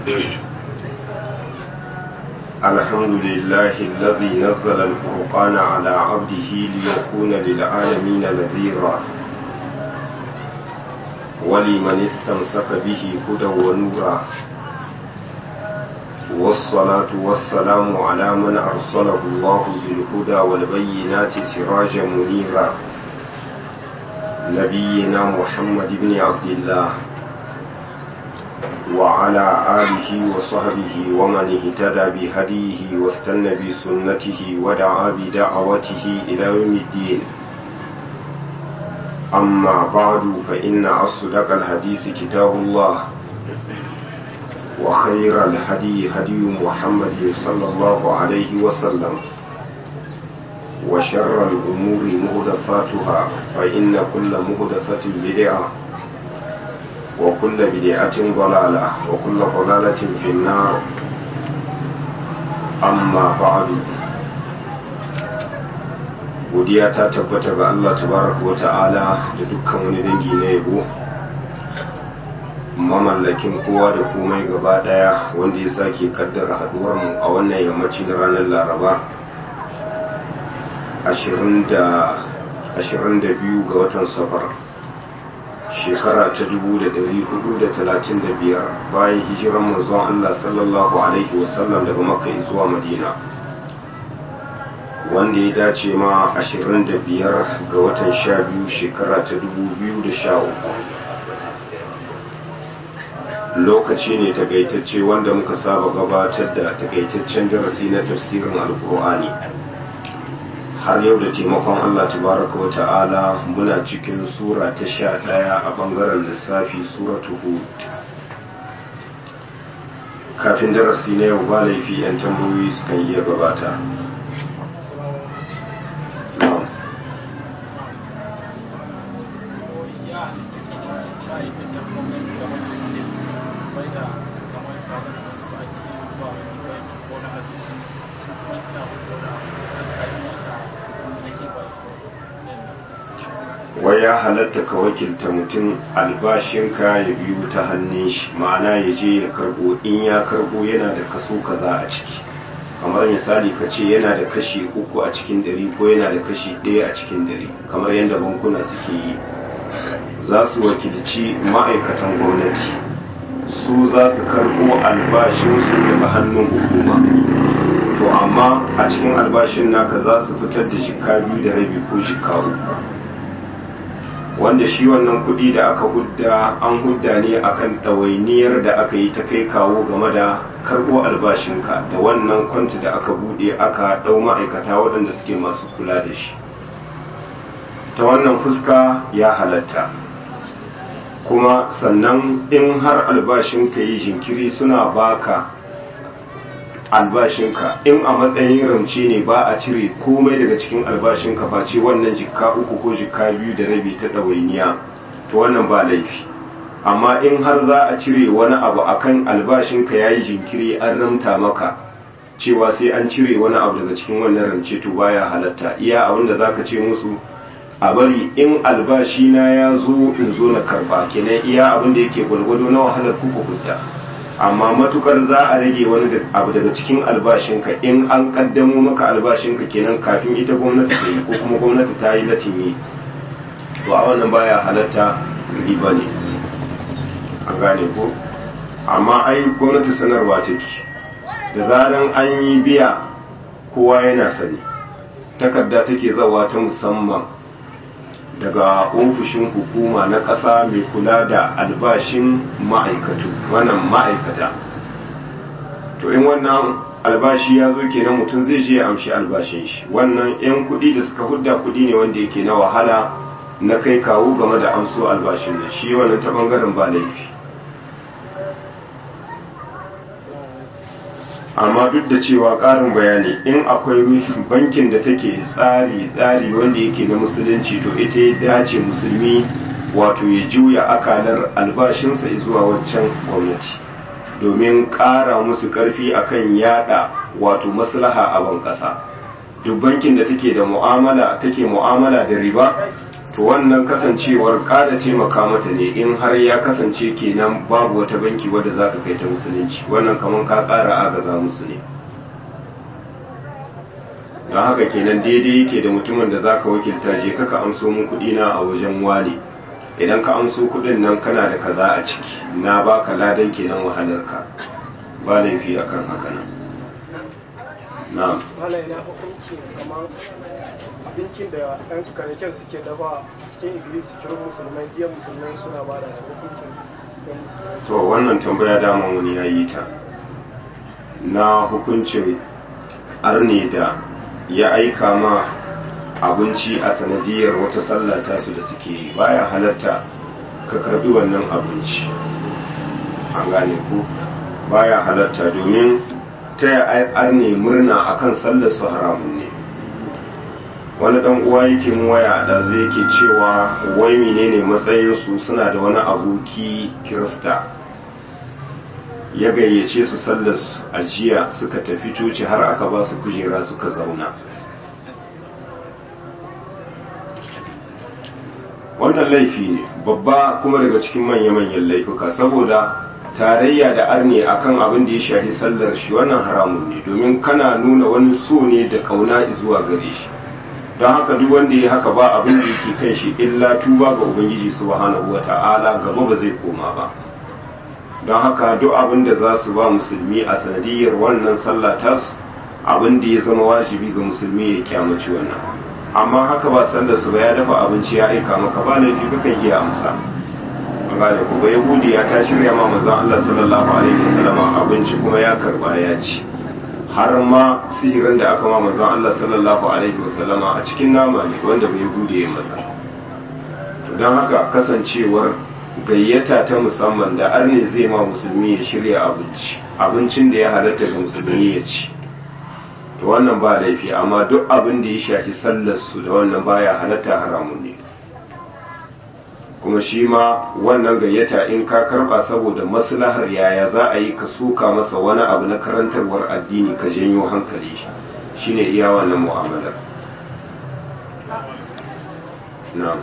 الحمد لله الذي نزل الفرقان على عبده ليكون للعالمين نذيرا ولمن استمسك به هدى ونورا والصلاة والسلام على من أرسله الله بالهدى والبينات سراجا منيرا نبينا محمد بن عبد الله وعلى آله وصحبه ومن اهتدى بهديه واستنى بسنته ودعا بدعوته إلى يوم الدين أما بعد فإن أصدق الحديث كتاب الله وخير الهدي هدي محمد صلى الله عليه وسلم وشر الأمور مهدفاتها فإن كل مهدفة بدعة وكل بدعة ضلالة وكل ضلالة في النار أما بعد godiya ta tabbata ga Allah tabaraka wa ta'ala da dukkan wani dangi na yabo mamallakin kowa da komai gaba daya wanda ya sake kaddara haduwar mu a wannan yammaci na ranar laraba 22 ga watan safar shekara ta 1435 bayan hijiran manzon Allah sallallahu alaihi wasallam daga makka zuwa madina wanda ya dace ma 25 ga watan 12 shekara ta 2013 lokaci ne takaitacce wanda muka saba gabatar da takaitaccen darasi na tafsirin alkur'ani har yau da taimakon Allah tabaraka wa ta'ala muna cikin sura ta sha ɗaya a ɓangaren lissafi suratu hud kafin darasi na yau ba laifi 'yan tambayoyi sukan iya gabata wai ya halatta ka wakilta mutum albashinka ya biyu ta hannun shi ma'ana ya je ya karbo in ya karbo yana da kaso kaza a ciki kamar misali ka ce yana da kashi uku a cikin dari ko yana da kashi ɗaya a cikin dari kamar yadda bankuna suke yi za su wakilci ma'aikatan gwamnati su za su karbo albashinsu daga hannun hukuma to amma a cikin albashin naka za su fitar da shika biyu da rabi ko shika uku wanda shi wannan kuɗi da aka hudda an hudda ne akan ɗawainiyar da aka yi ta kai kawo game da karɓo albashinka da wannan kwanti da aka buɗe aka ɗau ma'aikata waɗanda suke masu kula da shi ta wannan fuska ya halatta kuma sannan in har albashinka yi jinkiri suna baka albashinka in a matsayin ramce ne ba a cire komai daga cikin albashinka ba ce wannan jikka uku ko jikka biyu da rabi ta ɗawainiya to wannan ba laifi amma in har za a cire wani abu akan albashinka ya yi jinkiri an ramta maka cewa sai an cire wani abu daga cikin wannan ramce to baya halatta iya abin da za ka ce musu a bari in albashina ya zo in zo na karba kenan iya abin da yake gwalgwado na wahalar kuka hudda amma matukar za a rage wani abu daga cikin albashinka in an kaddamo maka albashinka kenan kafin ita gwamnati ta yi ko kuma gwamnati ta yi latini to a wannan baya halatta riba ne an gane ko amma ai gwamnati sanarwa take da zaran an yi biya kowa yana sani takarda take zawa ta musamman daga ofishin hukuma na ƙasa mai kula da albashin ma'aikatu wannan ma'aikata to in wannan albashi ya zo kenan mutum zai je ya amshi albashin shi wannan 'yan kuɗi da suka hudda kuɗi ne wanda yake na wahala na kai kawo game da amso albashin da shi wannan ta bangaren ba laifi amma duk da cewa ƙarin bayani in akwai bankin da take tsari tsari wanda yake na musulunci to ita ya dace musulmi wato ya juya akalar albashinsa zuwa waccan gwamnati domin ƙara musu ƙarfi akan yada wato maslaha a ban ƙasa duk bankin da take da mu'amala take mu'amala da riba to wannan kasancewar ƙara taimaka mata ne in har ya kasance kenan babu wata banki wadda za ka kai ta musulunci wannan kamar ka ƙara agaza musu ne don haka kenan daidai yake da mutumin da za ka wakilta je kaka amso mun kuɗi na a wajen wale idan ka amso kuɗin nan kana da kaza a ciki na baka ladan kenan wahalarka ba laifi akan haka nan na'am wala ina hukunci kamar abincin da ɗan kanaken suke dafa cikin iglis cikin musulmai jiya musulmai suna ba da su hukuncin ɗan musulmai to wannan tambaya dama wani ya yi ta na hukuncin arne da ya aika ma abinci a sanadiyar wata sallah tasu da suke yi baya halatta ka karbi wannan abinci an gane ku baya halatta domin ta yi arne murna akan sallar su haramun ne wani dan uwa yake mu waya da zai yake cewa wai menene matsayin su suna da wani aboki kirista ya gayyace su sallar su a jiya suka tafi coci har aka ba su kujera suka zauna wannan laifi ne babba kuma daga cikin manya-manyan laifuka saboda tarayya da arne akan abin da ya shafi sallar shi wannan haramun ne domin kana nuna wani so ne da kauna zuwa gare shi don haka duk wanda ya haka ba abin da yake kan shi illa tuba ga ubangiji subhanahu wata'ala gaba ba zai koma ba don haka duk abin da za su ba musulmi a sanadiyar wannan sallah tasu abin da ya zama wajibi ga musulmi ya kyamaci wannan amma haka ba sallar su ba ya dafa abinci ya aika maka ba laifi kakan iya amsa gane ku ba yahudi ya ta shirya ma manzon Allah sallallahu alaihi wasallam abinci kuma ya karba ya ci har ma sihirin da aka ma manzon Allah sallallahu alaihi wasallam a cikin nama ne wanda bai yahudi ya masa to don haka kasancewar gayyata ta musamman da arne zai ma musulmi ya shirya abinci abincin da ya halatta ga musulmi ya ci to wannan ba laifi amma duk abin da ya shafi sallar su da wannan baya halatta haramun ne kuma shi ma wannan gayyata in ka karba saboda maslahar yaya za a yi ka suka masa wani abu na karantarwar addini ka janyo hankali shi shine iya wannan mu'amalar na'am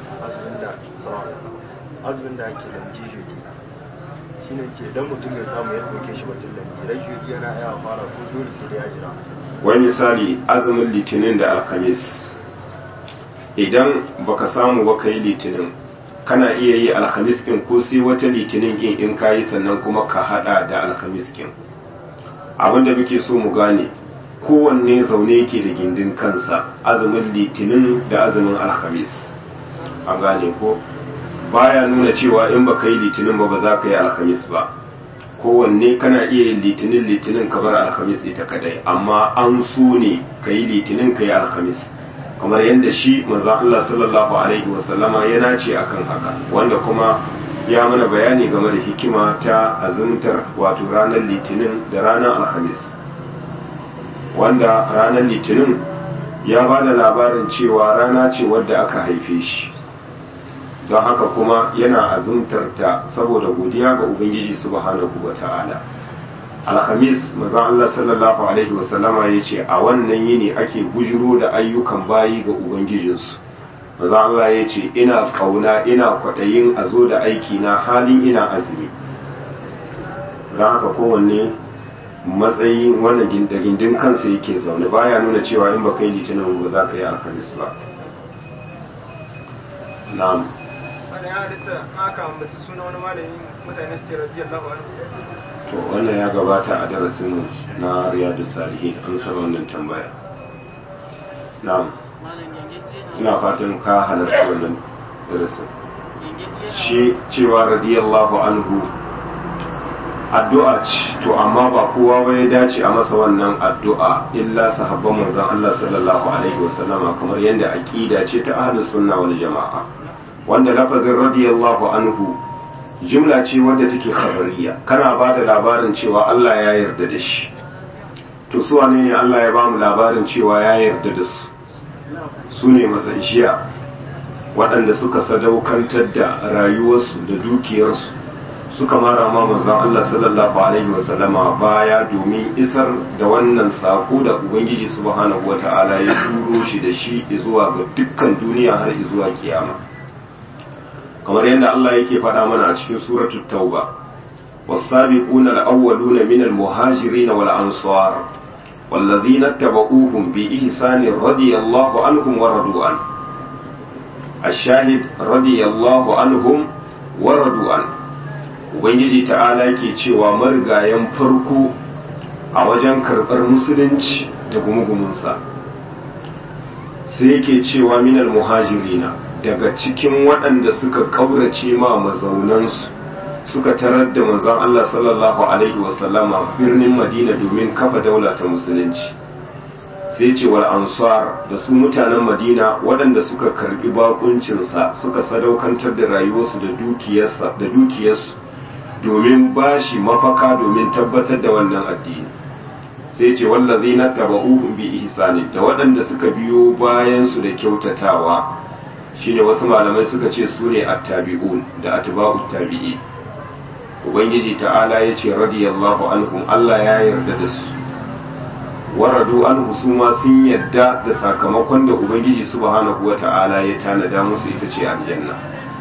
azumin da ake lamji shudi shi ne ce idan mutum ya samu ya ɗauke shi batun lamji ran shudi yana iya fara ko dole sai da ya jira wani misali azumin litinin da alhamis idan baka samu ba yi litinin kana iya yi alhamis ɗin ko sai wata litinin ɗin in ka yi sannan kuma ka haɗa da alhamis ɗin abinda muke so mu gane kowanne zaune yake da gindin kansa azumin litinin da azumin alhamis an gane ko baya nuna cewa in baka yi litinin ba ba za ka yi alhamis ba kowanne kana iya yin litinin litinin ka bar alhamis ita kadai amma an so ne ka yi litinin ka yi alhamis kamar yadda shi manzon Allah sallallahu alaihi wasallama ya nace akan haka wanda kuma ya mana bayani game da hikima ta azumtar wato ranar litinin da ranar alhamis wanda ranar litinin ya ba da labarin cewa rana ce wadda aka haife shi don haka kuma yana azumtar ta saboda godiya ga ubangiji subhanahu wa ta'ala alhamis mazan Allah sallallahu alaihi wasallama ya ce a wannan yini ake bujiro da ayyukan bayi ga ubangijinsu mazan Allah ya ce ina kauna ina kwaɗayin a zo da aiki na halin ina azumi don haka kowanne matsayin wannan gindin kansa yake zaune baya nuna cewa in baka yi litinin ba za ka yi alhamis ba na'am wanda ya halitta aka ambaci suna wani malami mutane su ce radiyallahu anhu to wannan ya gabata a darasin na riyadu salihin an saba wannan tambaya na'am ina fatan ka halarci wannan darasin shi cewa radiyallahu anhu addu'a ce to amma ba kowa ba ya dace a masa wannan addu'a illa sahabban manzon Allah sallallahu alaihi wasallama kamar yadda aqida ce ta ahlus sunna wal jama'a wanda lafazin radiyallahu anhu jumla ce wadda take khabariya kana ba da labarin cewa Allah ya yarda da shi to su wane ne Allah ya ba mu labarin cewa ya yarda da su su ne jiya waɗanda suka sadaukantar da rayuwarsu da dukiyarsu suka mara ma manzon Allah sallallahu alaihi wasallama baya domin isar da wannan sako da ubangiji subhanahu wata'ala ya turo shi da shi zuwa ga dukkan duniya har zuwa kiyama kamar yadda Allah yake faɗa mana a cikin suratul tauba والسابقون الأولون من المهاجرين والأنصار والذين اتبعوهم بإحسان رضي الله عنهم ورضوا عنه الشاهد رضي الله عنهم ورضوا عنه ubangiji ta'ala ke cewa marigayen farko a wajen karɓar musulunci da gumugumunsa sai yake cewa minal muhajirina daga cikin waɗanda suka ƙaurace ma mazaunansu suka tarar da manzon Allah sallallahu alaihi wasallama birnin Madina domin kafa daula ta musulunci sai ce wal ansar da su mutanen Madina waɗanda suka karbi bakuncinsa suka sadaukantar da rayuwarsu da dukiyarsa da dukiyarsu domin bashi mafaka domin tabbatar da wannan addini sai ce wallazina tabauhum bi ihsani da waɗanda suka biyo bayan su da kyautatawa shine wasu malamai suka ce su ne attabi'un da atba'ut tabi'i ubangiji ta'ala ya ce radiyallahu anhum Allah ya yarda da su waradu anhu su ma sun yarda da sakamakon da ubangiji subhanahu wa ta'ala ya tanada musu ita ce aljanna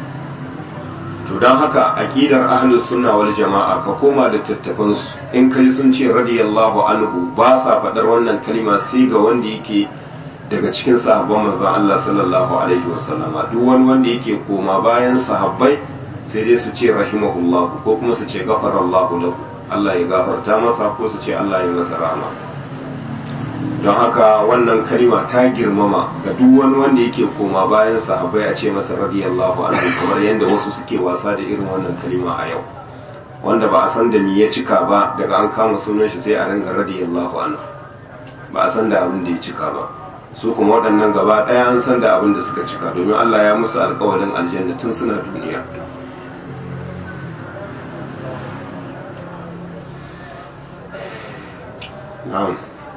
to don haka aqidar ahlus sunna wal jama'a ka koma da tattafan su in kai sun ce radiyallahu anhu ba sa faɗar wannan kalima sai ga wanda yake daga cikin sahabban manzon Allah sallallahu alaihi wasallama duk wani wanda yake koma bayan sahabbai sai dai su ce rahimahullahu ko kuma su ce gafarallahu lahu Allah ya gafarta masa ko su ce Allah ya masa rahama don haka wannan kalima ta girmama ga duk wani wanda yake koma bayan sahabbai a ce masa radiyallahu anhu kamar yadda wasu suke wasa da irin wannan kalima a yau wanda ba a san da me ya cika ba daga an kama sunan shi sai a ringa radiyallahu anhu ba a san da abin da ya cika ba su kuma waɗannan gaba ɗaya an san da abin da suka cika domin Allah ya musu alƙawarin aljanna tun suna duniya na'am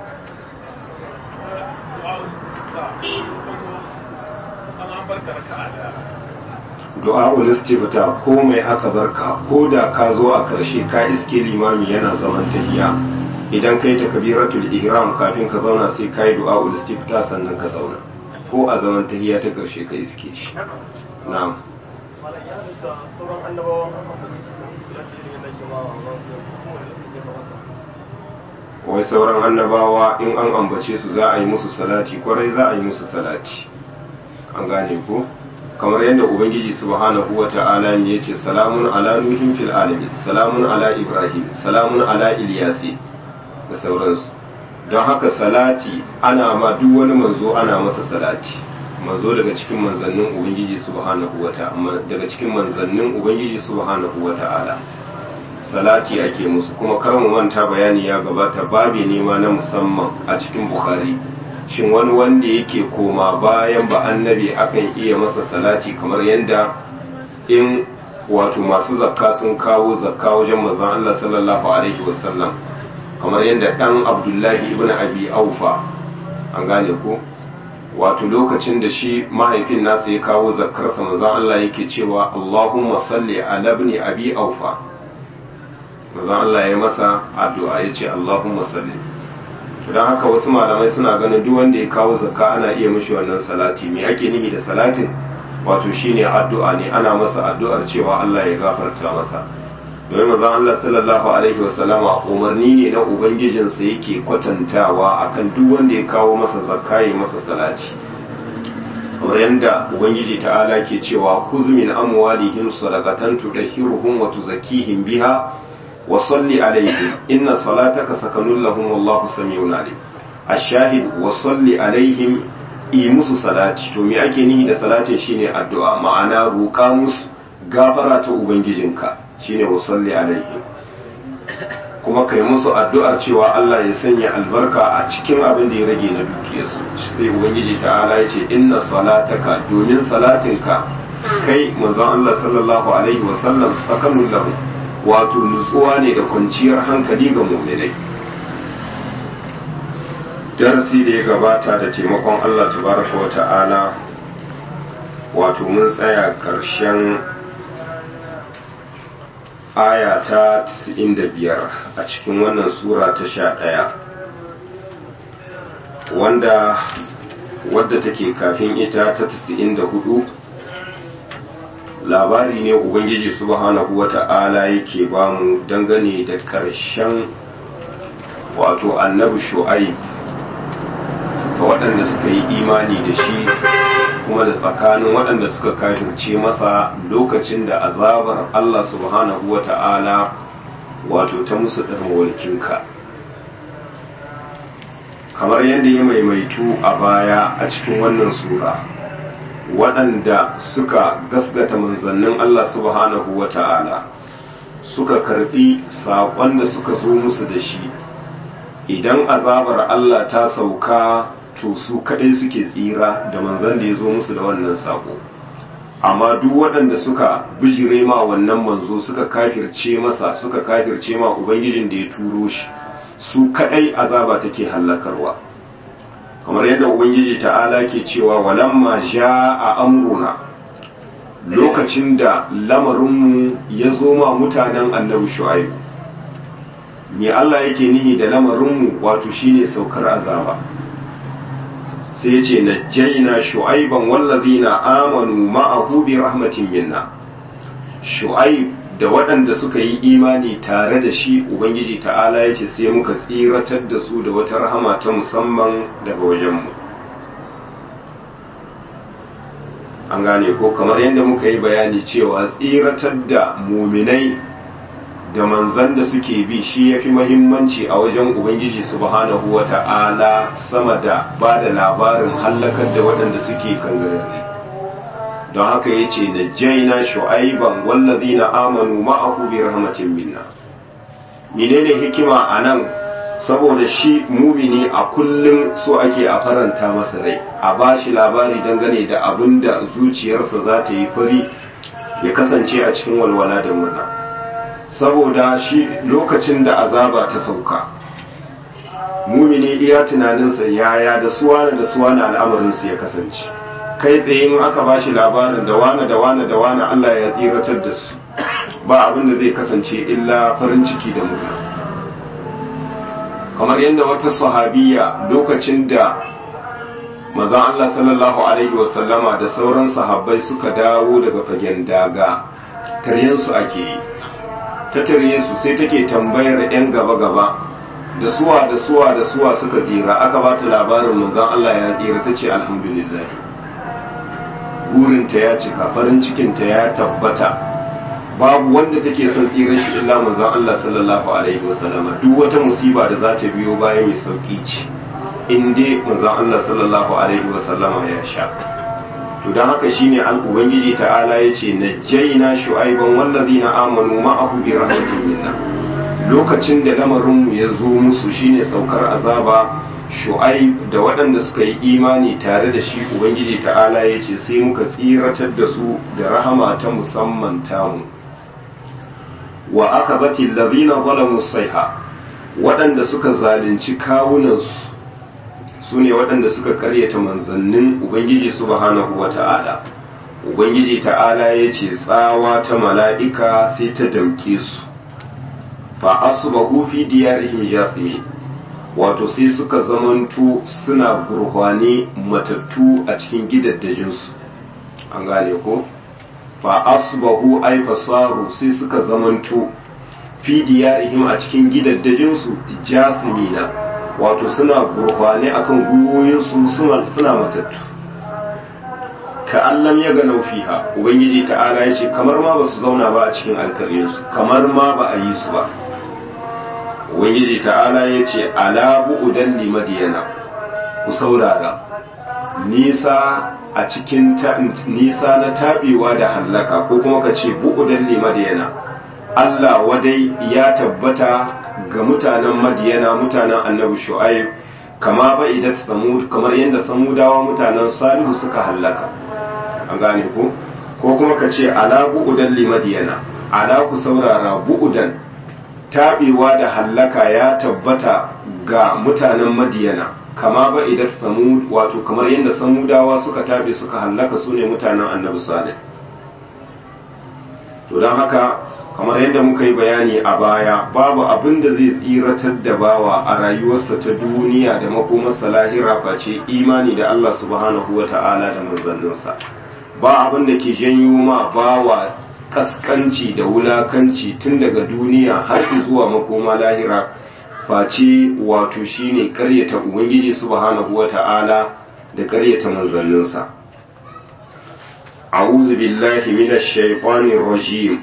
du'a ulistifta ko mai aka barka ko da ka zo a karshe ka iske limami yana zaman tahiya idan kai takbiratul ihram kafin ka zauna sai kai du'a ulistifta sannan ka zauna ko a zaman tahiya ta karshe ka iske shi na'am sauran annabawan ambaci su da yadda ke ba wa su kuma da zai ba wai sauran annabawa in an ambace su za a yi musu salati kwarai za a yi musu salati an gane ko kamar yadda ubangiji subhanahu wa ta'ala ne yace salamun ala nuhin fil alamin salamun ala ibrahim salamun ala ilyasi da sauransu don haka salati ana ma duk wani manzo ana masa salati manzo daga cikin manzannin ubangiji subhanahu wa ta'ala daga cikin manzannin ubangiji subhanahu wa ta'ala salati ake musu kuma kar mu manta bayani ya gabata babi nema na musamman a cikin bukhari shin wani wanda yake koma bayan ba annabi akan iya masa salati kamar yadda in wato masu zakka sun kawo zakka wajen manzon Allah sallallahu alaihi wasallam kamar yadda dan Abdullahi ibn Abi Aufa an gane ko wato lokacin da shi mahaifin nasa ya kawo zakkarsa manzon Allah yake cewa Allahumma salli ala ibn Abi Aufa manzon Allah ya masa addu'a yace Allahumma salli don haka wasu malamai suna ganin duk wanda ya kawo zakka ana iya mishi wannan salati me ake nihi da salatin wato shine addu'a ne ana masa addu'ar cewa Allah ya gafarta masa domin manzon Allah sallallahu alaihi wasallama umarni ne na ubangijinsa yake kwatantawa akan duk wanda ya kawo masa zakka ya masa salati kamar yadda ubangiji ta'ala ke cewa kuz min amwalihim sadaqatan tudahhiruhum wa tuzakkihim biha وصل عليهم إن صلاتك سكن لهم والله سميع عليم الشاهد وصل عليهم yi musu salati to me ake nihi da salatin shine addu'a ma'ana roƙa musu gafara ta ubangijinka shine wa salli alaihim kuma kai musu addu'ar cewa Allah ya sanya albarka a cikin abin da ya rage na dukiyarsu sai ubangiji ta'ala ya ce inna salataka domin salatinka kai manzon Allah sallallahu alaihi wa sallam sakanun lahu wato nutsuwa ne da kwanciyar hankali ga muminai darasi da ya gabata da taimakon Allah tabaraka wa ta'ala wato mun tsaya ƙarshen aya ta 95 a cikin wannan sura ta 11 wanda wadda take kafin ita ta 94 labari ne ubangiji subhanahu wata'ala yake bamu dangane da ƙarshen wato annabi shu'aib ga waɗanda suka yi imani da shi kuma da tsakanin waɗanda suka kafirce masa lokacin da azabar Allah subhanahu wa ta'ala wato ta musu ɗarmawalkinka kamar yadda ya maimaitu a baya a cikin wannan sura waɗanda suka gasgata manzannin Allah subhanahu wa ta'ala suka karɓi saƙon da suka zo musu da shi idan azabar Allah ta sauka to su kadai suke tsira da manzan da ya zo musu da wannan sako amma duk waɗanda suka bijire ma wannan manzo suka kafirce masa suka kafirce ma ubangijin da ya turo shi su kadai azaba take hallakarwa kamar yadda ubangiji ta'ala ke cewa walamma a amruna lokacin da lamarinmu ya zo ma mutanen annabi shu'aibu me Allah yake nihi da lamarinmu wato shine saukar azaba sai ce na jaina shu'aiban wallazina amanu ma'ahu bi rahmatin minna shu'aib da waɗanda suka yi imani tare da shi ubangiji ta'ala ya ce sai muka tsiratar da su da wata rahama ta musamman daga wajenmu an gane ko kamar yadda muka yi bayani cewa tsiratar da muminai da manzan da suke bi shi ya fi mahimmanci a wajen ubangiji subhanahu wa ta'ala sama da ba da labarin hallakar da waɗanda suke kangararri don haka ya ce na jaina shu'aiban wallazi na amanu ma'ahu bi rahmatin minna menene hikima a nan saboda shi mumini a kullum so ake a faranta masa rai a ba shi labari dangane da abin da zuciyarsa za ta yi fari ya kasance a cikin walwala da murna saboda shi lokacin da azaba ta sauka mumini iya tunaninsa yaya da suwana da suwana al'amarinsu ya kasance kai tsaye in aka ba shi labarin da wane da wane da wane Allah ya tsiratar da su ba abin da zai kasance illa farin ciki da murna kamar yadda wata sahabiya lokacin da maza Allah sallallahu alaihi wasallama da sauran sahabbai suka dawo daga fagen daga taryensu ake yi ta tare su sai take tambayar 'yan gaba-gaba da suwa da suwa da suwa suka tsira aka ba ta labarin manzon Allah ya tsira ta ce alhamdulillah burinta ya cika farin cikinta ya tabbata babu wanda take son tsirar shi illa manzon Allah sallallahu alaihi wasallama duk wata musiba da za ta biyo baya mai sauki ce in dai manzon Allah sallallahu alaihi wasallama ya sha to don haka shine an ubangiji ta'ala ya ce na jaina shu'aiban wallazina amanu ma'ahu bi rahmatin minna lokacin da lamarinmu ya zo musu shine saukar azaba shu'aib da waɗanda suka yi imani tare da shi ubangiji ta'ala ya ce sai muka tsiratar da su da rahama ta musamman tamu wa aka zati lazina zalamu saiha waɗanda suka zalunci kawunansu su ne waɗanda suka karyata manzannin ubangiji subhanahu wa ta'ala ubangiji ta'ala ya ce tsawa ta mala'ika sai ta damke su fa asbahu fi diyarihim jathimin wato sai suka zamanto suna gurhwane matattu a cikin gidaddajinsu an gane ko fa asbahu ay fasaru sai suka zamanto fi diyarihim a cikin gidaddajinsu jasimina wato suna gurhwane akan gwiwoyinsu suna suna matattu ka allam ya ga fiha ubangiji ta'ala ya ce kamar ma ba su zauna ba a cikin alkaryarsu kamar ma ba a yi su ba ubangiji ta'ala ya ce ala bu'udan li madiyana ku saurara nisa a cikin nisa na tabewa da hallaka ko kuma ka ce bu'udan li madiyana Allah wadai ya tabbata ga mutanen madiyana mutanen annabi shu'aib kama ba idan samud kamar yadda samudawa mutanen salihu suka hallaka an gane ko ko kuma ka ce ala bu'udan li madiyana ala ku saurara bu'udan taɓewa da hallaka ya tabbata ga mutanen madiyana kama ba idan samu wato kamar yadda samudawa suka taɓe suka hallaka su ne mutanen annabi salih to don haka kamar yadda muka yi bayani a baya babu abin da zai tsiratar da bawa a rayuwarsa ta duniya da makomarsa lahira face imani da Allah subhanahu wa ta'ala da manzanninsa ba abin da ke janyo ma bawa kaskanci da wulakanci tun daga duniya har zuwa makoma lahira face wato shine karyata ubangiji subhanahu wa ta'ala da karyata manzanninsa أعوذ بالله من الشيطان الرجيم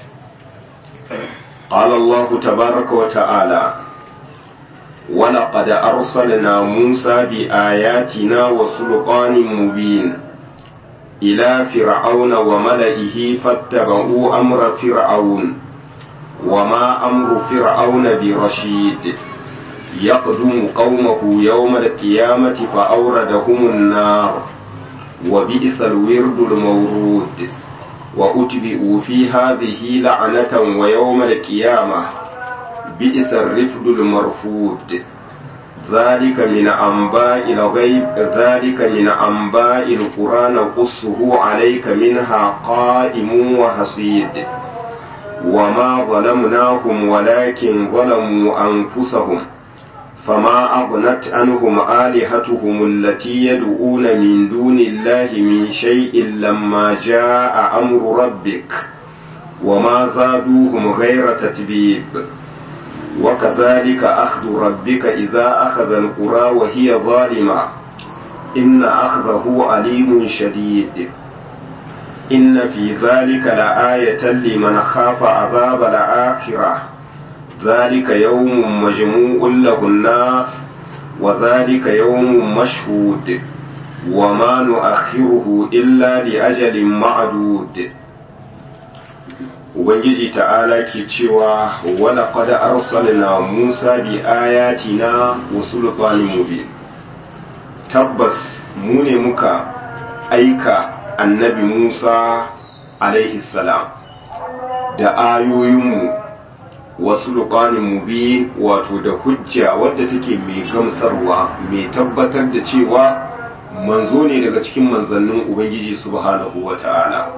قال الله تبارك وتعالى ولقد أرسلنا موسى بآياتنا وسلطان مبين إلى فرعون وملئه فاتبعوا أمر فرعون وما أمر فرعون برشيد يقدم قومه يوم القيامة فأوردهم النار وبئس الورد المورود وأتبئوا في هذه لعنة ويوم القيامة بئس الرفد المرفود ذلك من أنباء الغيب ذلك من أنباء القرآن نقصه عليك منها قائم وحصيد وما ظلمناهم ولكن ظلموا أنفسهم فما أغنت عنهم آلهتهم التي يدعون من دون الله من شيء لما جاء أمر ربك وما زادوهم غير تتبيب وكذلك أخذ ربك إذا أخذ القرى وهي ظالمة إن أخذه عليم شديد إن في ذلك لآية لمن خاف عذاب الآخرة ذلك يوم مجموع له الناس وذلك يوم مشهود وما نؤخره إلا لأجل معدود Ubangiji ta'ala ke cewa wala qad arsalna Musa bi ayatina wa sultanin mubin tabbas mu ne muka aika annabi Musa alaihi salam da ayoyinmu wasu luƙanin mubi wato da hujja wadda take mai gamsarwa mai tabbatar da cewa manzo ne daga cikin manzannin ubangiji subhanahu wa ta'ala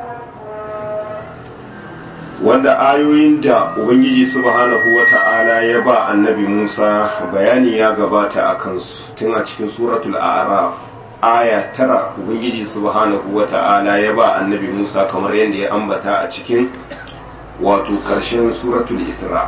wanda ayoyin da ubangiji subhanahu wa ta'ala ya ba annabi musa bayani ya gabata a kansu tun a cikin suratul araf aya tara ubangiji subhanahu wa ta'ala ya ba annabi musa kamar yadda ya ambata a cikin wato ƙarshen suratul isra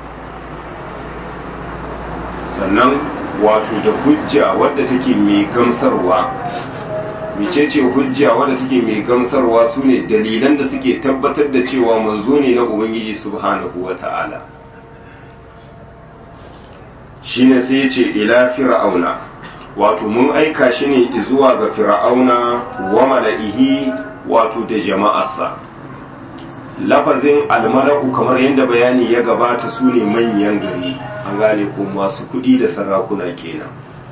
sannan wato da hujja wadda take mai gamsarwa mecece hujja wadda take mai gamsarwa su ne dalilan da suke tabbatar da cewa manzo ne na ubangiji subhanahu wa ta'ala shine sai ya ce ila fir'auna wato mun aika shi ne zuwa ga fir'auna wa mala'ihi wato da jama'arsa lafazin almala'u kamar yadda bayani ya gabata su ne manyan gari an gane ko masu kudi da sarakuna kenan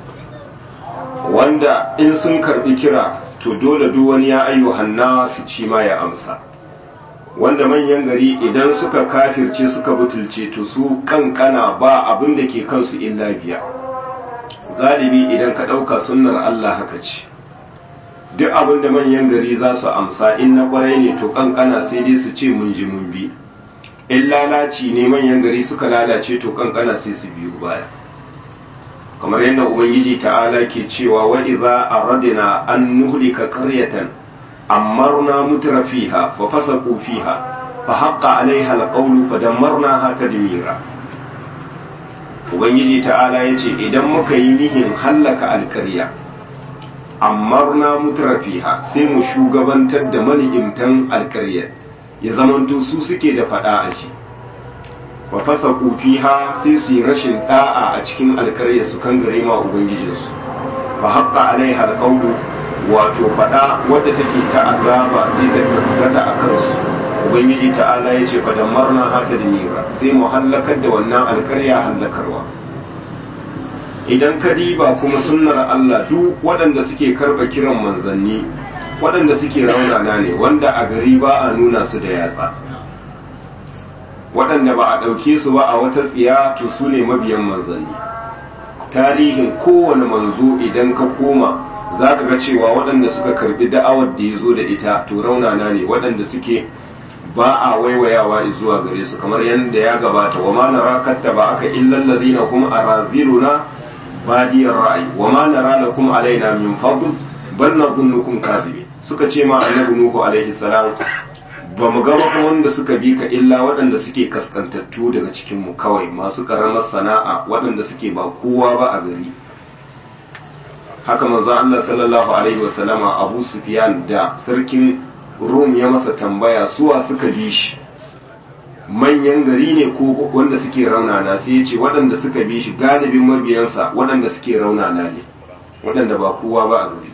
wanda in sun karbi kira to dole duk wani ya ayyuhan su ci ma ya amsa wanda manyan gari idan suka kafirce suka butulce to su kankana ba abin da ke kansu illa biya galibi idan ka ɗauka sunnar Allah haka ce duk abin da manyan gari za su amsa in na kwarai ne to kankana sai dai su ce mun ji mun bi in lalaci ne manyan gari suka lalace to kankana sai su biyu baya kamar yadda ubangiji ta'ala ke cewa wa idza aradna an nuhlika qaryatan amarna mutrafiha fa fasaqu fiha fa haqqa alaiha alqawlu fa dammarnaha tadmira ubangiji ta'ala yace idan muka yi nihin hallaka alkarya amarna mutrafiha sai mu shugabantar da mani'imtan alkaryar ya zamanto su suke da fada a shi wa fasa fiha sai su yi rashin da'a a cikin alkaryar su kan gare ma ubangijinsu fa haqqa alaiha alqawlu wato fada wadda take ta azaba sai ta gaskata a kansu ubangiji ta'ala ya ce fa damarna hata da mira sai mu hallakar da wannan alkarya hallakarwa idan ka diba kuma sunnar Allah duk waɗanda suke karɓa kiran manzanni waɗanda suke raunana ne wanda a gari ba a nuna su da yatsa waɗanda ba a ɗauke su ba a wata tsiya to su ne mabiyan manzanni tarihin kowane manzo idan ka koma za ka ga cewa waɗanda suka karɓi da'awar da ya zo da ita to raunana ne waɗanda suke ba a waiwayawa zuwa gare su kamar yadda ya gabata wa ma nara kattaba aka illal ladina hum araziluna badiyar ra'ayi wa ma nara lakum alaina min fadl bal nadhunnukum kadhibin suka ce ma annabi nuhu alaihi salam ba mu ga ba wanda suka bi ka illa waɗanda suke kaskantattu daga cikin mu kawai masu karamar sana'a waɗanda suke ba kowa ba a gari haka manzo Allah sallallahu alaihi wasallama Abu Sufyan da sarkin Rum ya masa tambaya suwa suka bi shi manyan gari ne ko wanda suke raunana sai ya ce waɗanda suka bi shi galibin mabiyansa waɗanda suke raunana ne waɗanda ba kowa ba a gari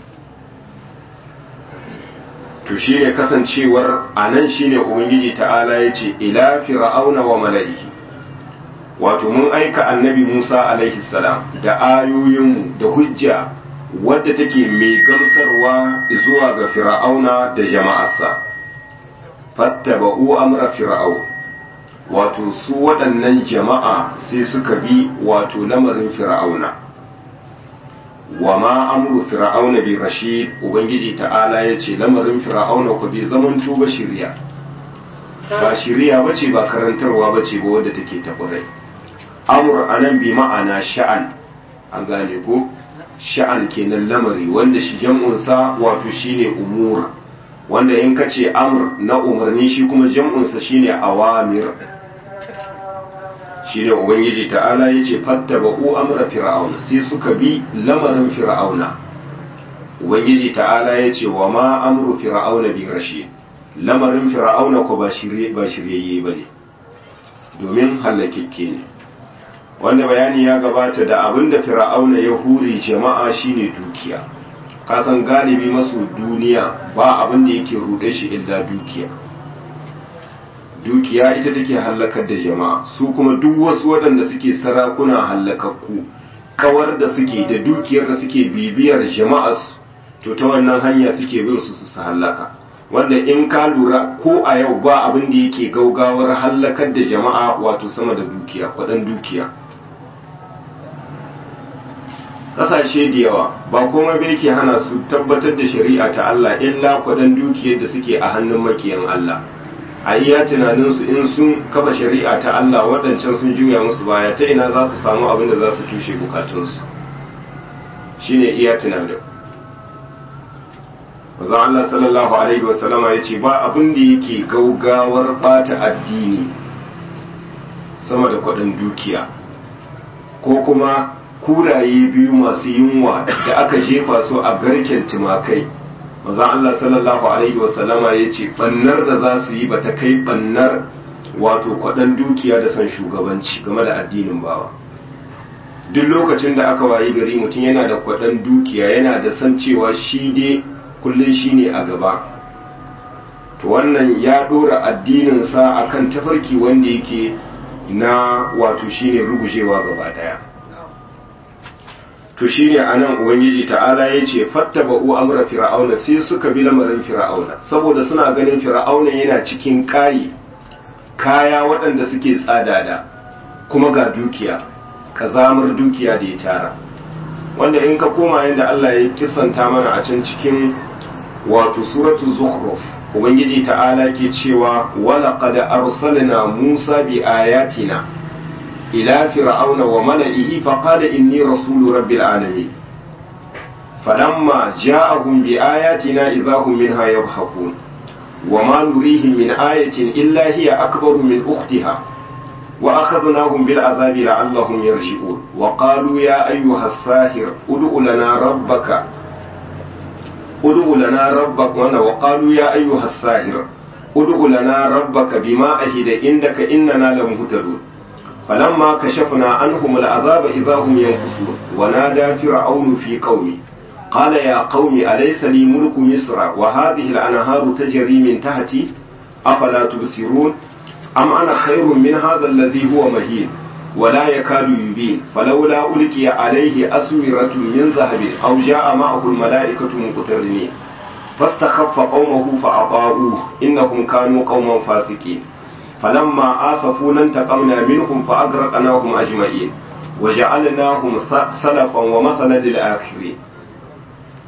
to shi ne kasancewar a nan shi ne ubangiji ta'ala ya ce ila fir'auna wa mala'ihi wato mun aika annabi musa alaihi salam da ayoyinmu da hujja wadda take mai gamsarwa zuwa ga fir'auna da jama'arsa fattaba'u amra fir'aun wato su waɗannan jama'a sai suka bi wato lamarin fir'auna wa ma amru fir'auna bi rashid ubangiji ta'ala ya ce lamarin fir'auna ku bi zaman tuba shirya ba shirya bace ba karantarwa bace ba wadda take taburai amur anan bi ma'ana sha'an an gane ko sha'an kenan lamari wanda shi jam'unsa wato shine umur wanda in ka ce amr na umarni shi kuma jam'unsa shine awamir shine ubangiji ta'ala yace fattaba'u amra fir'auna sai suka bi lamarin fir'auna ubangiji ta'ala yace wa ma amru fir'auna bi rashid lamarin fir'auna ko ba shirye ba shiryayye bane domin halakikke ne wanda bayani ya gabata da abinda fir'auna ya hure jama'a shine dukiya kasan galibi masu duniya ba abin da yake rude shi illa dukiya dukiya ita take hallakar da jama'a su kuma duk wasu waɗanda suke sarakuna hallakakku kawar da suke da dukiyar da suke bibiyar jama'as to ta wannan hanya suke bin su su hallaka wanda in ka lura ko a yau ba abin da yake gaugawar hallakar da jama'a wato sama da dukiya kwaɗan dukiya ƙasashe da yawa ba komai bai ke hana su tabbatar da shari'a ta Allah illa kwaɗan dukiyar da suke a hannun makiyan Allah a iya tunaninsu in sun kafa shari'a ta Allah waɗancan sun juya musu baya ta ina za su samu abin da za su tushe bukatunsu shine iya tunanin Mazan Allah sallallahu Alaihi wasallama ya ce ba abin da yake gaugawar bata addini sama da kwaɗin dukiya ko kuma kuraye biyu masu yunwa da aka jefa su a garken tumakai maza Allah sallallahu alaihi wasallama ya ce bannar da za su yi ba ta kai bannar wato kwaɗan dukiya da son shugabanci game da addinin bawa duk lokacin da aka wayi gari mutum yana da kwaɗan dukiya yana da san cewa shi dai kullum shi ne a gaba to wannan ya ɗora addininsa akan tafarki wanda yake na wato shine rugujewa gaba ɗaya to shine anan ubangiji ta'ala ya ce fattaba'u amra fir'auna sai suka bi lamarin fir'auna saboda suna ganin fir'auna yana cikin kayi kaya waɗanda suke tsadada kuma ga dukiya kazamar dukiya da ya tara wanda in ka koma yadda Allah ya kisanta mana a can cikin wato suratu zukhruf ubangiji ta'ala ke cewa wala qad arsalna musa bi ayatina إلى فرعون وملئه فقال إني رسول رب العالمين فلما جاءهم بآياتنا إذا هم منها يضحكون وما نريهم من آية إلا هي أكبر من أختها وأخذناهم بالعذاب لعلهم يرجعون وقالوا يا أيها الساهر ادع لنا ربك ادع لنا ربك وقالوا يا أيها الساهر ادع لنا ربك بما أهد عندك إننا لمهتدون فلما كشفنا عنهم العذاب إذا هم ينكثون ونادى فرعون في قومه قال يا قوم أليس لي ملك مصر وهذه الأنهار تجري من تحتي أفلا تبصرون أم أنا خير من هذا الذي هو مهين ولا يكاد يبين فلولا ألقي عليه أسورة من ذهب أو جاء معه الملائكة مقترنين فاستخف قومه فأطاعوه إنهم كانوا قوما فاسقين فلما آسفونا انتقمنا منهم فأغرقناهم أجمعين وجعلناهم سلفا ومثلا للآخرين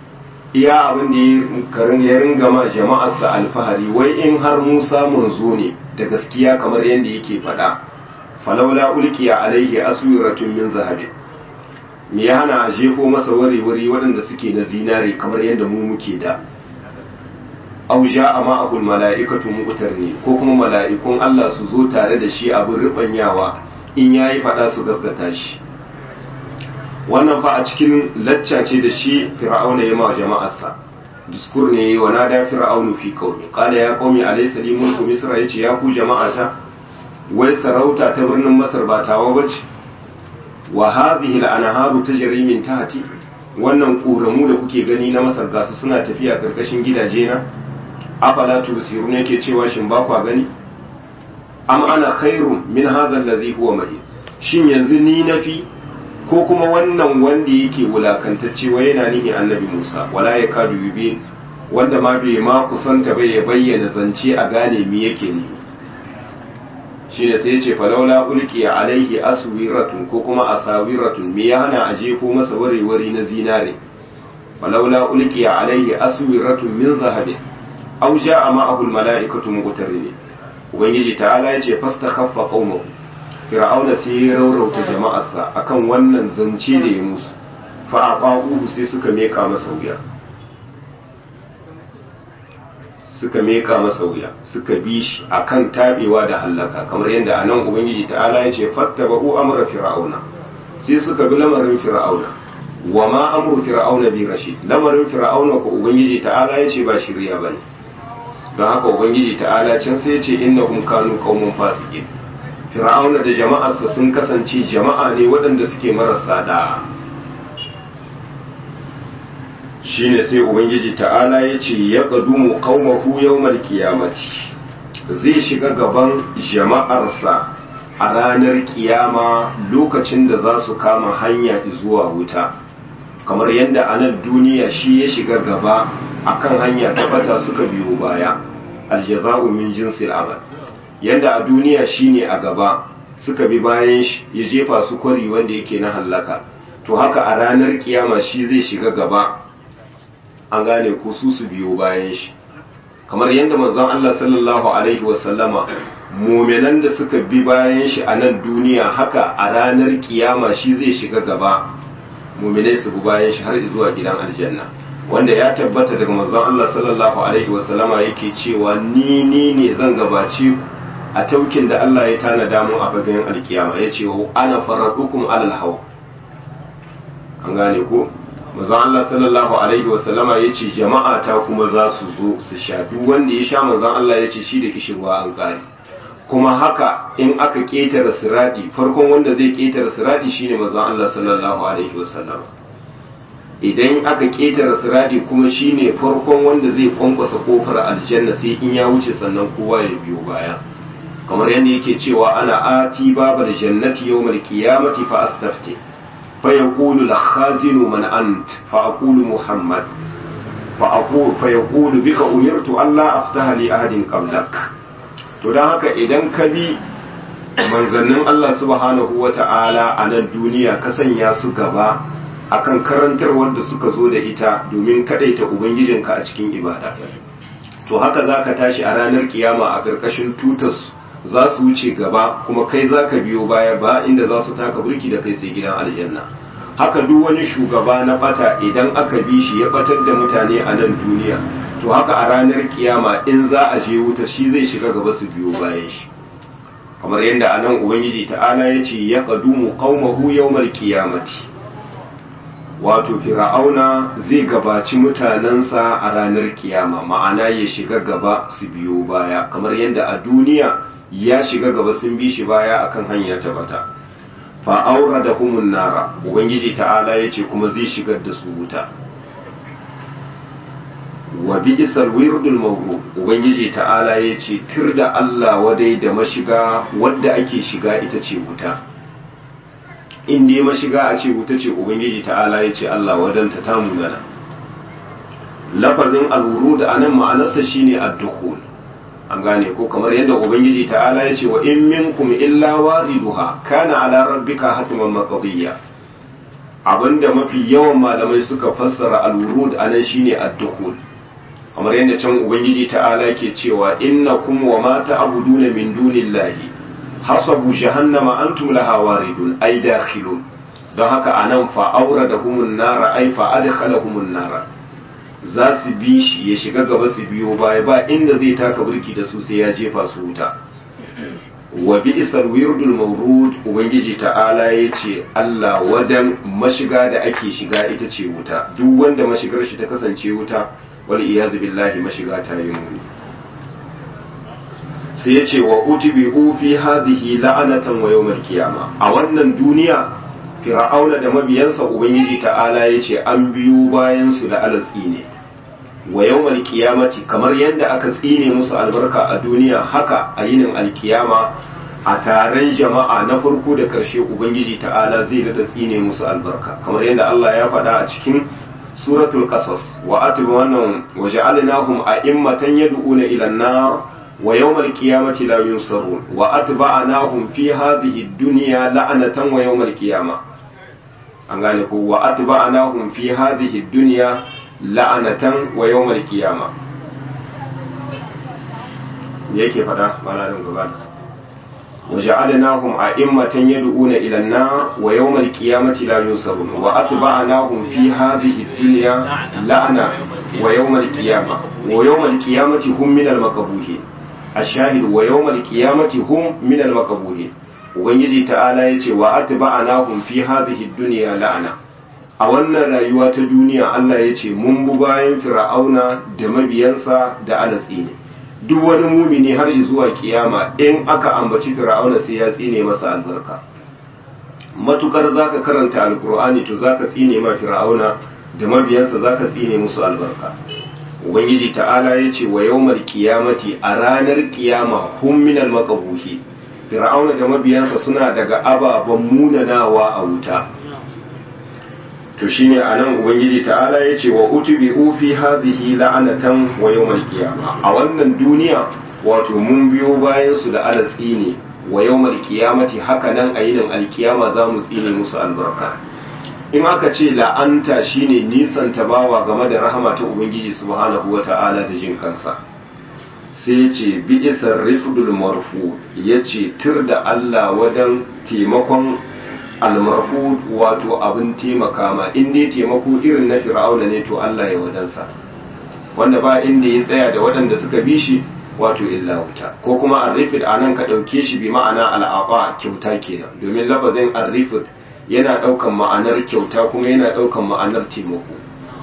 iya abin da ya ringa ma jama'arsa alfahari wai in har musa manzo ne da gaskiya kamar yadda yake faɗa falaula ulkiya alaihi aswiratun min zahabin me ya hana a jefo masa wari-wari waɗanda suke na zinare kamar yadda mu muke da au a ma'ahul mala'ikatu muqtar ne ko kuma mala'ikun Allah su zo tare da shi abin ribanyawa in yayi faɗa su gaskata shi wannan fa a cikin lacca ce da shi fir'auna ya ma jama'arsa diskur ne wa nada fir'aunu fi qaumi qala ya qaumi alaysa li mulku misra yace ya ku jama'ata wai sarauta ta birnin masar ba tawa bace wa hadhihi al-anharu tajri min tahti wannan ƙoramu da kuke gani na masar gasu suna tafiya karkashin gidaje na afala tubsirun yake cewa shin ba kwa gani am ana khairun min hadha alladhi huwa mahin shin yanzu ni nafi ko kuma wannan wanda yake wulakantacce wa yana nihi annabi Musa wala ya kadu yubin wanda ma bai ma kusanta bai ya bayyana zance a gane me yake nihi shine sai yace falaula ulqi alaihi aswiratun ko kuma asawiratun me ya hana a jefo masa warewari na zinare falaula ulqi alaihi aswiratun min zahabin aw jaa ma'ahu almala'ikatu muqtarin ubangiji ta'ala yace fastakhaffa qaumahu fir'auna sai ya raurauta jama'arsa akan wannan zance da ya musu fa aqaquhu sai suka meka masa wuya suka meka masa wuya suka bi shi akan tabewa da hallaka kamar yadda anan ubangiji ta'ala ya ce fattabahu amra fir'auna sai suka bi lamarin fir'auna wa ma amru fir'auna bi rashid lamarin fir'auna ko ubangiji ta'ala ya ce ba shirya bane don haka ubangiji ta'ala can sai ya ce innahum kanu qaumun fasiqin fir'auna da jama'arsa sun kasance jama'a ne waɗanda suke marasa da shine sai ubangiji ta'ala ya ce ya ƙadumu qaumahu yawmal qiyamati zai shiga gaban jama'arsa a ranar kiyama lokacin da za su kama hanya zuwa wuta kamar yadda a nan duniya shi ya shiga gaba akan hanya ta bata suka biyo baya aljaza'u min jinsil amal yadda a duniya shine a gaba suka bi bayan shi ya jefa su kwari wanda yake na hallaka to haka a ranar kiyama shi zai shiga gaba an gane ko su su biyo bayan shi kamar yadda manzon Allah sallallahu alaihi wasallama muminan da suka bi bayan shi a nan duniya haka a ranar kiyama shi zai shiga gaba muminai su bi bayan shi har zuwa gidan aljanna wanda ya tabbata daga manzon Allah sallallahu alaihi wasallama yake cewa ni ni ne zan gabace ku a taukin da Allah ya tanada mu a bagayen alkiyama ya ce ana faradukum alal hawa an gane ko manzon Allah sallallahu alaihi wasallama ya ce jama'a ta kuma za su zo su sha duk wanda ya sha manzon Allah ya ce shi da kishirwa an kare kuma haka in aka ketare siradi farkon wanda zai ketare siradi shine manzon Allah sallallahu alaihi wasallama idan aka ketare siradi kuma shine farkon wanda zai kwankwasa kofar aljanna sai in ya wuce sannan kowa ya biyo baya kamar yadda yake cewa ana ati babar jannati yawmal qiyamati fa astafti fa yaqulu al khazinu man ant fa aqulu muhammad fa aqulu fa yaqulu bika umirtu alla aftaha li ahadin qablak to dan haka idan ka bi manzannin Allah subhanahu wata'ala a nan duniya ka sanya su gaba akan karantarwar da suka zo da ita domin kadaita ubangijinka a cikin ibada to haka zaka tashi a ranar kiyama a karkashin tutas za su wuce gaba kuma kai za ka biyo baya ba inda za su taka burki da kai sai gidan aljanna haka duk wani shugaba na bata idan aka bi shi ya batar da mutane a nan duniya to haka a ranar kiyama in za a je wuta shi zai shiga gaba su biyo bayan shi kamar yadda a nan ubangiji ta'ala ya ce ya qadumu qaumahu yawmal qiyamati wato fir'auna zai gabaci mutanensa a ranar kiyama ma'ana ya shiga gaba su biyo baya kamar yadda a duniya ya shiga gaba sun bi shi baya akan hanya ta bata fa aura da humun nara ubangiji ta'ala ya ce kuma zai shigar da su wuta wa bi isal wirdul mawru ubangiji ta'ala ya ce tir da Allah wadai da mashiga wadda ake shiga ita ce wuta in dai mashiga a ce wuta ce ubangiji ta'ala ya ce Allah wadanta ta munana lafazin al-wurud anan ma'anarsa shine ad-dukhul an gane ko kamar yadda ubangiji ta'ala ya ce wa in minkum illa wariduha kana ala rabbika hatman maqdiya abinda mafi yawan malamai suka fassara al-wurud anan shine ad-dukhul kamar yadda can ubangiji ta'ala ke cewa innakum wa ma ta'buduna min dunillahi hasabu jahannama antum laha waridun ay dakhilun don haka anan fa auradahumun nara ay fa adkhalahumun nara za su bi shi ya shiga gaba su biyo baya ba inda zai taka burki da su sai ya jefa su wuta wa bi'sal wirdul mawrud ubangiji ta'ala yace Allah wadan mashiga da ake shiga ita ce wuta duk wanda mashigar shi ta kasance wuta wal iyaz billahi mashiga ta yi muni sai yace wa utbi'u fi hadhihi la'anatan wa yawmal qiyama a wannan duniya fir'auna da mabiyansa ubangiji ta'ala yace an biyo bayan su da alatsi ne wa yawmal qiyamati kamar yadda aka tsine musu albarka a duniya haka a yinin alkiyama a taron jama'a na farko da karshe ubangiji ta'ala zai da tsine musu albarka kamar yadda Allah ya faɗa a cikin suratul qasas wa atbu wannan wa ja'alnahum a'immatan yad'una ila an-nar wa yawmal qiyamati la yunsarun wa atba'nahum fi hadhihi ad-dunya la'anatan wa yawmal qiyamah an gane ko wa atba'nahum fi hadhihi ad-dunya la'anatan wa yawmal qiyama yake fada malamin gaba wa ja'alnahum a'immatan yad'una ila an-nar wa yawmal qiyamati la yunsarun wa atba'nahum fi hadhihi ad-dunya la'ana wa yawmal qiyama wa yawmal qiyamati hum min al-maqbuhin ashahid wa yawmal qiyamati hum min al-maqbuhin ubangiji ta'ala yace wa atba'nahum fi hadhihi ad-dunya la'ana a wannan rayuwa ta duniya Allah ya ce mun bu bayan fir'auna da mabiyansa da alatsi ne duk wani mumini har zuwa kiyama in aka ambaci fir'auna sai ya tsine masa albarka matukar zaka karanta alkur'ani to zaka tsine ma fir'auna da mabiyansa zaka tsine musu albarka ubangiji ta'ala ya ce wa yawmal qiyamati a ranar kiyama hum minal maqbuhi fir'auna da mabiyansa suna daga ababen munanawa a wuta to shine anan ubangiji ta'ala ya ce wa utbi'u fi hadhihi la'anatan wa yawmal qiyama a wannan duniya wato mun biyo bayan su da alatsi ne wa yawmal qiyamati haka nan a yinin alkiyama za mu tsine musu albarka in aka ce la'anta shine nisan tabawa game da rahama ta ubangiji subhanahu wata'ala da jin kansa sai ya ce bi'isar rifdul marfu ya ce tur da Allah wadan taimakon almarhu wato abin taimaka ma in dai taimako irin na fir'auna ne to Allah ya wadansa wanda ba inda ya tsaya da waɗanda suka bi shi wato illa wuta ko kuma arrifid a nan ka ɗauke shi bi ma'ana al'aqa kyauta kenan domin lafazin arrifid yana ɗaukan ma'anar kyauta kuma yana ɗaukan ma'anar taimako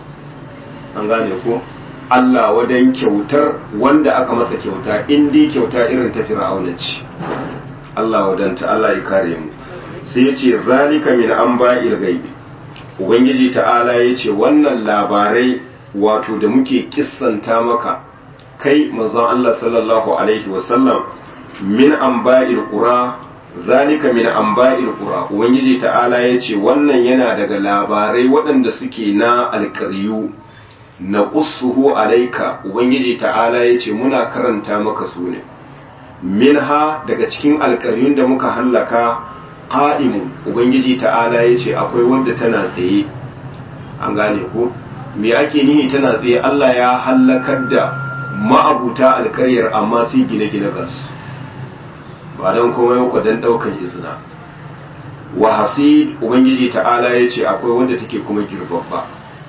an gane ko Allah wadan kyautar wanda aka masa kyauta in dai kyauta irin ta fir'auna ce Allah wadanta Allah ya kare mu sai ya ce zalika min an ba'il gaibi ubangiji ta'ala ya ce wannan labarai wato da muke kissanta maka kai mazan Allah sallallahu alaihi wasallam min an ba'il qura zalika min an ba'il qura ubangiji ta'ala ya ce wannan yana daga labarai waɗanda suke na alƙaryu na qussuhu alaika ubangiji ta'ala ya ce muna karanta maka su ne minha daga cikin alƙaryun da muka hallaka qa'imun ubangiji ta'ala ya ce akwai wanda tana tsaye an gane ko me ake nihi tana tsaye Allah ya hallakar da ma'abuta alkaryar amma sai gine-gine gas ba don komai ku dan daukan izina wa hasid ubangiji ta'ala ya ce akwai wanda take kuma girbabba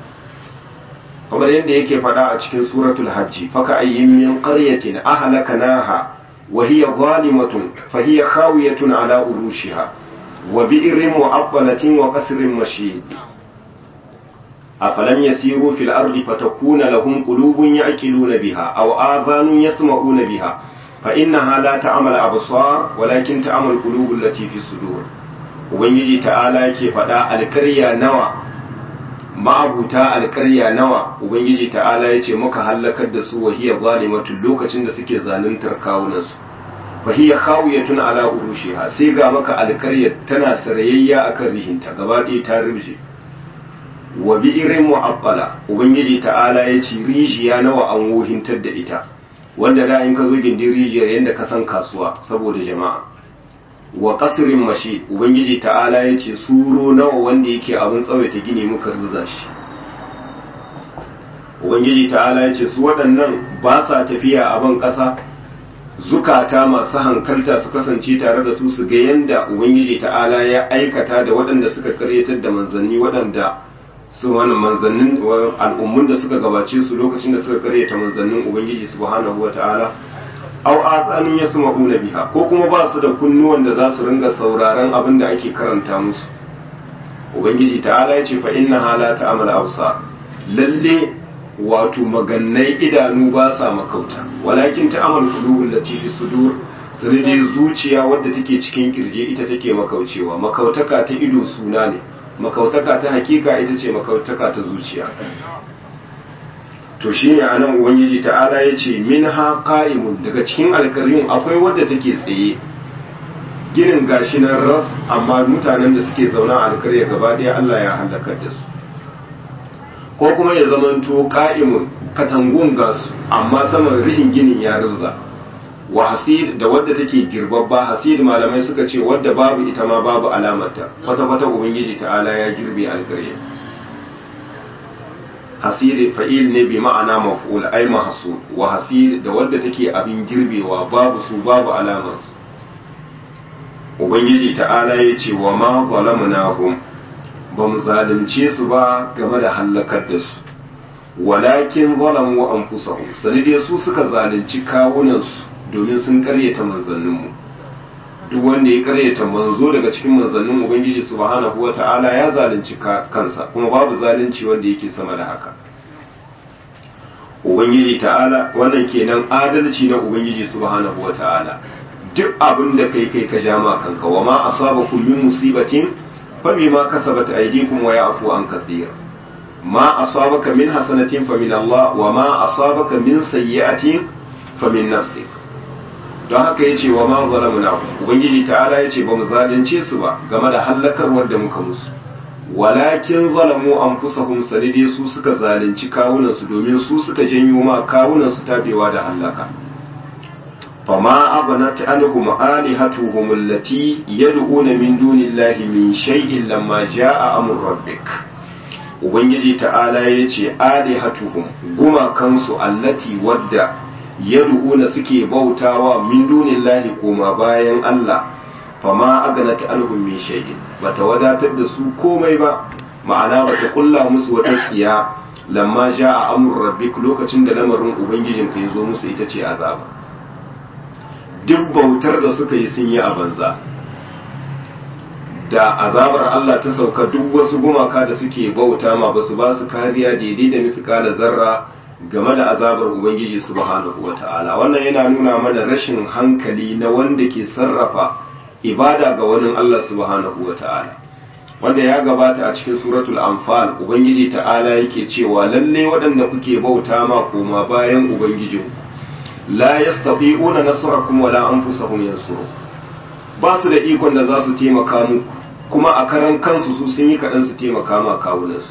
kamar yadda yake faɗa a cikin suratul hajji faka ayyin min qaryatin ahlakanaha wa hiya zalimatun fa hiya khawiyatun ala urushiha wa bi'rin mu'attalatin wa qasrin mashid أفلم يسيروا في الأرض فتكون لهم قلوب يعقلون بها أو آذان يسمعون بها فإنها لا تعمل أبصار ولكن تعمل القلوب التي في الصدور ubangiji ta'ala yake faɗa alkarya nawa ma'abuta alkarya nawa ubangiji ta'ala ya ce muka hallakar da su wahiyar zalimatun lokacin da suke zaluntar kawunansu fahiyar khawiyatun ala urushiha sai ga maka alkaryar tana sarayayya akan rihinta gaba ɗaya ta rubje wa bi'irin mu'abbala ubangiji ta'ala ya ce rijiya nawa an wohintar da ita wanda da in ka zo gindin rijiyar yadda ka san kasuwa saboda jama'a wa qasrin mashi ubangiji ta'ala yace suro nawa wanda yake abin tsawaita gini muka ruza shi ubangiji ta'ala yace su waɗannan ba sa tafiya a ban ƙasa zukata masu hankalta su kasance tare da su su ga yanda ubangiji ta'ala ya aikata da waɗanda suka karyatar da manzanni waɗanda su wani manzannin al'ummun da suka gabace su lokacin da suka karyata manzannin ubangiji subhanahu wa ta'ala au atsanin ya su ma'una biha ko kuma ba su da kunnuwan da za su ringa sauraron abin da ake karanta musu ubangiji ta'ala ya ce fa inna hala ta'amal absar lalle wato magannai idanu ba sa makauta walakin ta'amal qulubul lati fi sudur sai dai zuciya wadda take cikin kirje ita take makaucewa makautaka ta ido suna ne makautaka ta hakika ita ce makautaka ta zuciya to shine anan ubangiji ta'ala ya ce minha qa'imun daga cikin alkaryun akwai wadda take tsaye ginin gashi nan ras amma mutanen da suke zauna a alkarya gaba ɗaya Allah ya halakar da su ko kuma ya zamanto qa'imun katangun gasu amma saman rihin ginin ya rubza wa hasid da wadda take girbabba hasid malamai suka ce wadda babu ita ma babu alamarta kwata kwata ubangiji ta'ala ya girbe alkarya hasid fa'il ne bi ma'ana maf'ul ay mahsud wa hasid da wadda take abin girbewa babu su babu alamar su ubangiji ta'ala ya ce wa ma zalamnahum ba mu zalunce su ba game da hallakar da su walakin zalamu anfusahum sani dai su suka zalunci kawunansu domin sun karyata manzanninmu duk wanda ya karyata manzo daga cikin manzannin ubangiji subhanahu wata'ala ya zalunci kansa kuma babu zalunci wanda yake sama da haka ubangiji ta'ala wannan kenan adalci na ubangiji subhanahu wata'ala duk abin da kai kai ka ja ma kanka wa ma asabakum min musibatin fa bima kasabat aydikum wa ya'fu an kathir ma asabaka min hasanatin fa min Allah wa ma asabaka min sayyi'atin fa min nafsik don haka ya ce wa ma zalamuna ubangiji ta'ala ya ce ba mu zalunce su ba game da hallakarwar da muka musu walakin zalamu anfusahum sanide su suka zalunci kawunansu domin su suka janyo ma kawunansu tabewa da hallaka fama aghnat anhum alihatuhum allati yad'una min dunillahi min shay'in lamma jaa amru rabbik ubangiji ta'ala ya ce alihatuhum gumakansu allati wadda yad'una suke bautawa min dunillahi koma bayan Allah fama aganat anhum min shay'in bata wadatar da su komai ba ma'ana bata kulla musu wata tsiya lamma ja'a amru rabbik lokacin da lamarin ubangijin ka yazo musu ita ce azaba duk bautar da suka yi sun yi a banza da azabar Allah ta sauka duk wasu gumaka da suke bauta ma basu ba su kariya daidai da miskala zarra game da azabar Ubangiji subhanahu wa ta'ala wannan yana nuna mana rashin hankali na wanda ke sarrafa ibada ga wani Allah subhanahu wa ta'ala wanda ya gabata a cikin suratul anfal Ubangiji ta'ala yake cewa lalle waɗanda kuke bauta ma koma bayan Ubangijin la yastati'una nasrakum wala anfusahum yansuru ba su da ikon da za su taimaka muku kuma a karan kansu su sun yi kaɗan su taimaka ma kawunansu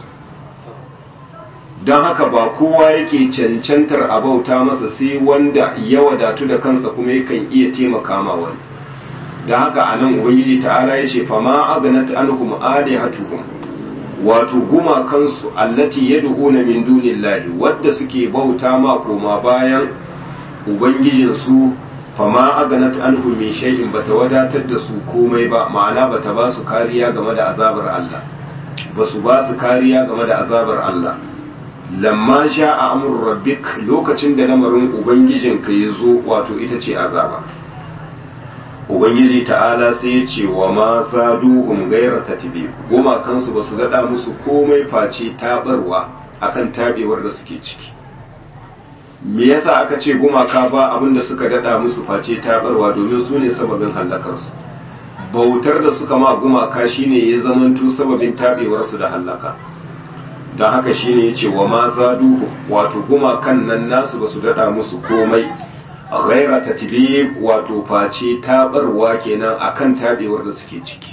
don haka ba kowa yake cancantar a bauta masa sai wanda ya wadatu da kansa kuma yakan iya taimaka ma wani don haka a nan ubangiji ta'ala ya ce fama aganat anhum alihatuhum wato gumakansu allati yad'una min dunillahi wadda suke bauta ma koma bayan ubangijin su fama aganat anhum min shay'in bata wadatar da su komai ba ma'ana bata ba su kariya game da azabar Allah ba su ba su kariya game da azabar Allah lamma sha a amur rabbik lokacin da lamarin ubangijinka ya zo wato ita ce azaba ubangiji ta'ala sai ya ce wa ma zaduhum gaira tatbi goma kansu ba su daɗa musu komai face tabarwa akan tabewar da suke ciki me yasa aka ce gumaka ba abin da suka daɗa musu face tabarwa domin su ne sababin hallakarsu bautar da suka ma gumaka shine ya zamanto sababin tabewarsu da hallaka don haka shine ya ce wa ma zaduhu wato gumakan nan nasu ba su daɗa musu komai ghaira tatbib wato face tabarwa kenan akan tabewar da suke ciki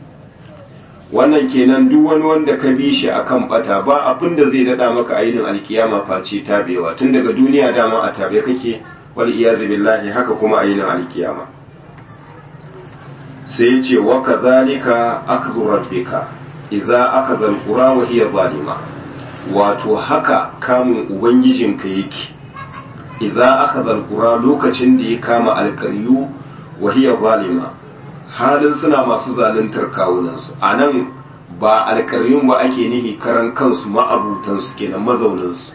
wannan kenan duk wani wanda ka bi shi akan bata ba abin da zai daɗa maka ainin alkiyama face tabewa tun daga duniya dama a tabe kake wal iyazu billahi haka kuma ainin alkiyama sai ya ce wa kadhalika akhdhu rabbika idza akhadha alqura wa hiya zalima wato haka kamun ubangijinka yake idza akhadha alqura lokacin da ya kama alqaryu wa hiya zalima halin suna masu zaluntar kawunansu anan ba alƙaryun ba ake nihi karan kansu ma'abutansu kenan mazauninsu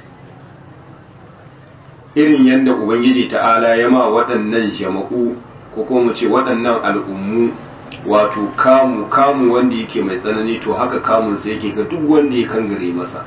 irin yadda ubangiji ta'ala ya ma waɗannan jama'u ko kuma mu ce waɗannan al'ummu wato kamu kamu wanda yake mai tsanani to haka kamun sai yake ga duk wanda ya kangare masa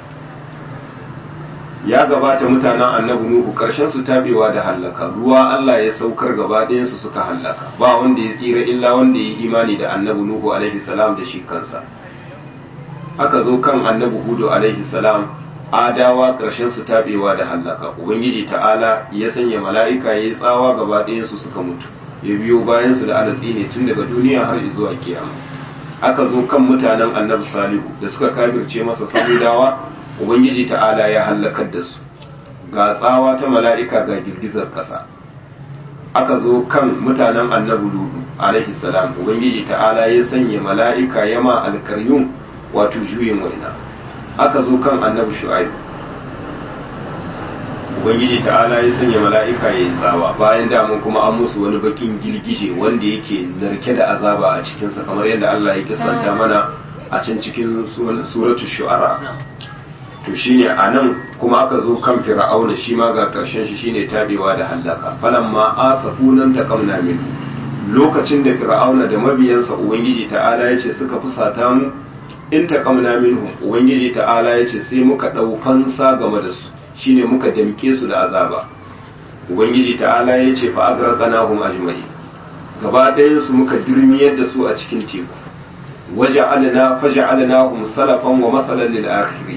ya gabata mutanen annabi nuhu karshen su tabewa da hallaka ruwa Allah ya saukar gaba ɗayan su suka hallaka ba wanda ya tsira illa wanda ya yi imani da annabi nuhu alaihi salam da shi kansa aka zo kan annabi hudu alaihi salam adawa karshen su tabewa da hallaka ubangiji ta'ala ya sanya mala'ika ya yi tsawa gaba ɗayan su suka mutu ya biyo bayan su da alatsi ne tun daga duniya har zuwa kiyama aka zo kan mutanen annabi salihu da suka kafirce masa samudawa ubangiji ta'ala ya hallakar da su ga tsawa ta mala'ika ga girgizar ƙasa aka zo kan mutanen annabi ludu alaihi salam ubangiji ta'ala ya sanya mala'ika ya ma alkaryun wato juyin waina aka zo kan annabi shu'aib ubangiji ta'ala ya sanya mala'ika ya yi tsawa bayan damun kuma an musu wani bakin girgije wanda yake narke da azaba a cikinsa kamar yadda Allah ya kisanta mana a can cikin suratul shu'ara to shine a nan kuma aka zo kan fir'auna shi ma ga karshen shi shine tabewa da hallaka falamma asafunan taqamna min lokacin da fir'auna da mabiyansa ubangiji ta'ala ya ce suka fusata mu in taqamna minhum ubangiji ta'ala ya ce sai muka dau fansa game da su shine muka damke su da azaba ubangiji ta'ala ya ce fa agraqnahum ajma'in gaba ɗayan su muka dirmiyar da su a cikin teku waja'alna faja'alnahum salafan wa masalan lil akhirin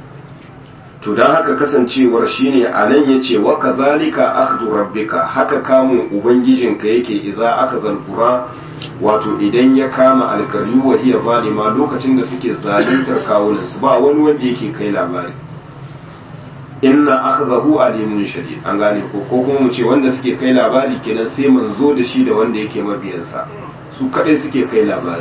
to don haka kasancewar shine a nan ya ce wa kazalika akhdhu rabbika haka kamun ubangijinka yake idza aka zalkura wato idan ya kama alkaryu wa hiya zalima lokacin da suke zaluntar kawunan su ba wani wanda yake kai labari inna akhdahu alimun shadid an gane ko ko kuma mu ce wanda suke kai labari kenan sai manzo da shi da wanda yake mabiyansa su kadai suke kai labari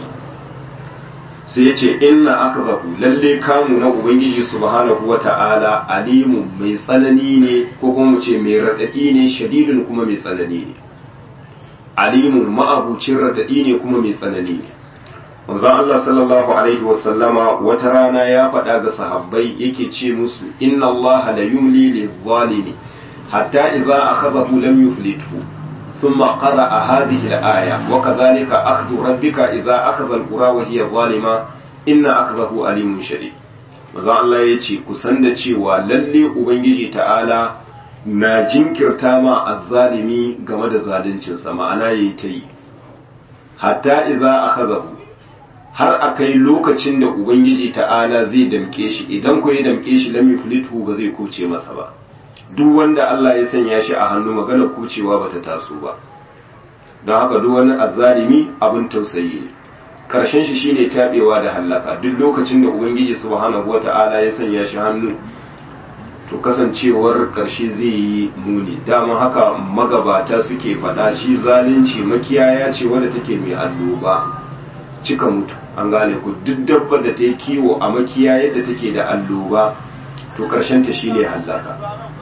sai ya ce inna akzahu lalle kamu na ubangiji subhanahu wa ta'ala alimu mai tsanani ne ko kuma mu ce mai raɗaɗi ne shadidun kuma mai tsanani ne alimu ma'abucin raɗaɗi ne kuma mai tsanani ne manzon Allah sallallahu alaihi wa sallama wata rana ya faɗa ga sahabbai yake ce musu inna Allah la yumli lil zalimi hatta idza akhadahu lam yuflithu ثم قرأ هذه الآية وكذلك أخذ ربك إذا أخذ القرى وهي ظالمة إن أخذه أليم شديد maza Allah ya ce kusan da cewa lalle Ubangiji ta'ala na jinkirta ma azzalimi game da zaluncinsa ma'ana ya yi ta yi hatta iza akhadahu har a kai lokacin da Ubangiji ta'ala zai damke shi idan ko ya damke shi lam yuflitu ba zai kuce masa ba duk wanda Allah ya sanya shi a hannu maganar kucewa bata taso ba don haka duk wani azzalimi abin tausayi ne karshen shi shine tabewa da hallaka duk lokacin da ubangiji subhanahu wata'ala ya sanya shi hannu to kasancewar karshe zai yi muni dama haka magabata suke faɗa shi zalunci makiyaya ce wadda take mai alloba cika mutu an gane ku duk dabba da ta yi kiwo a makiyaya da take da alloba to karshen ta shine hallaka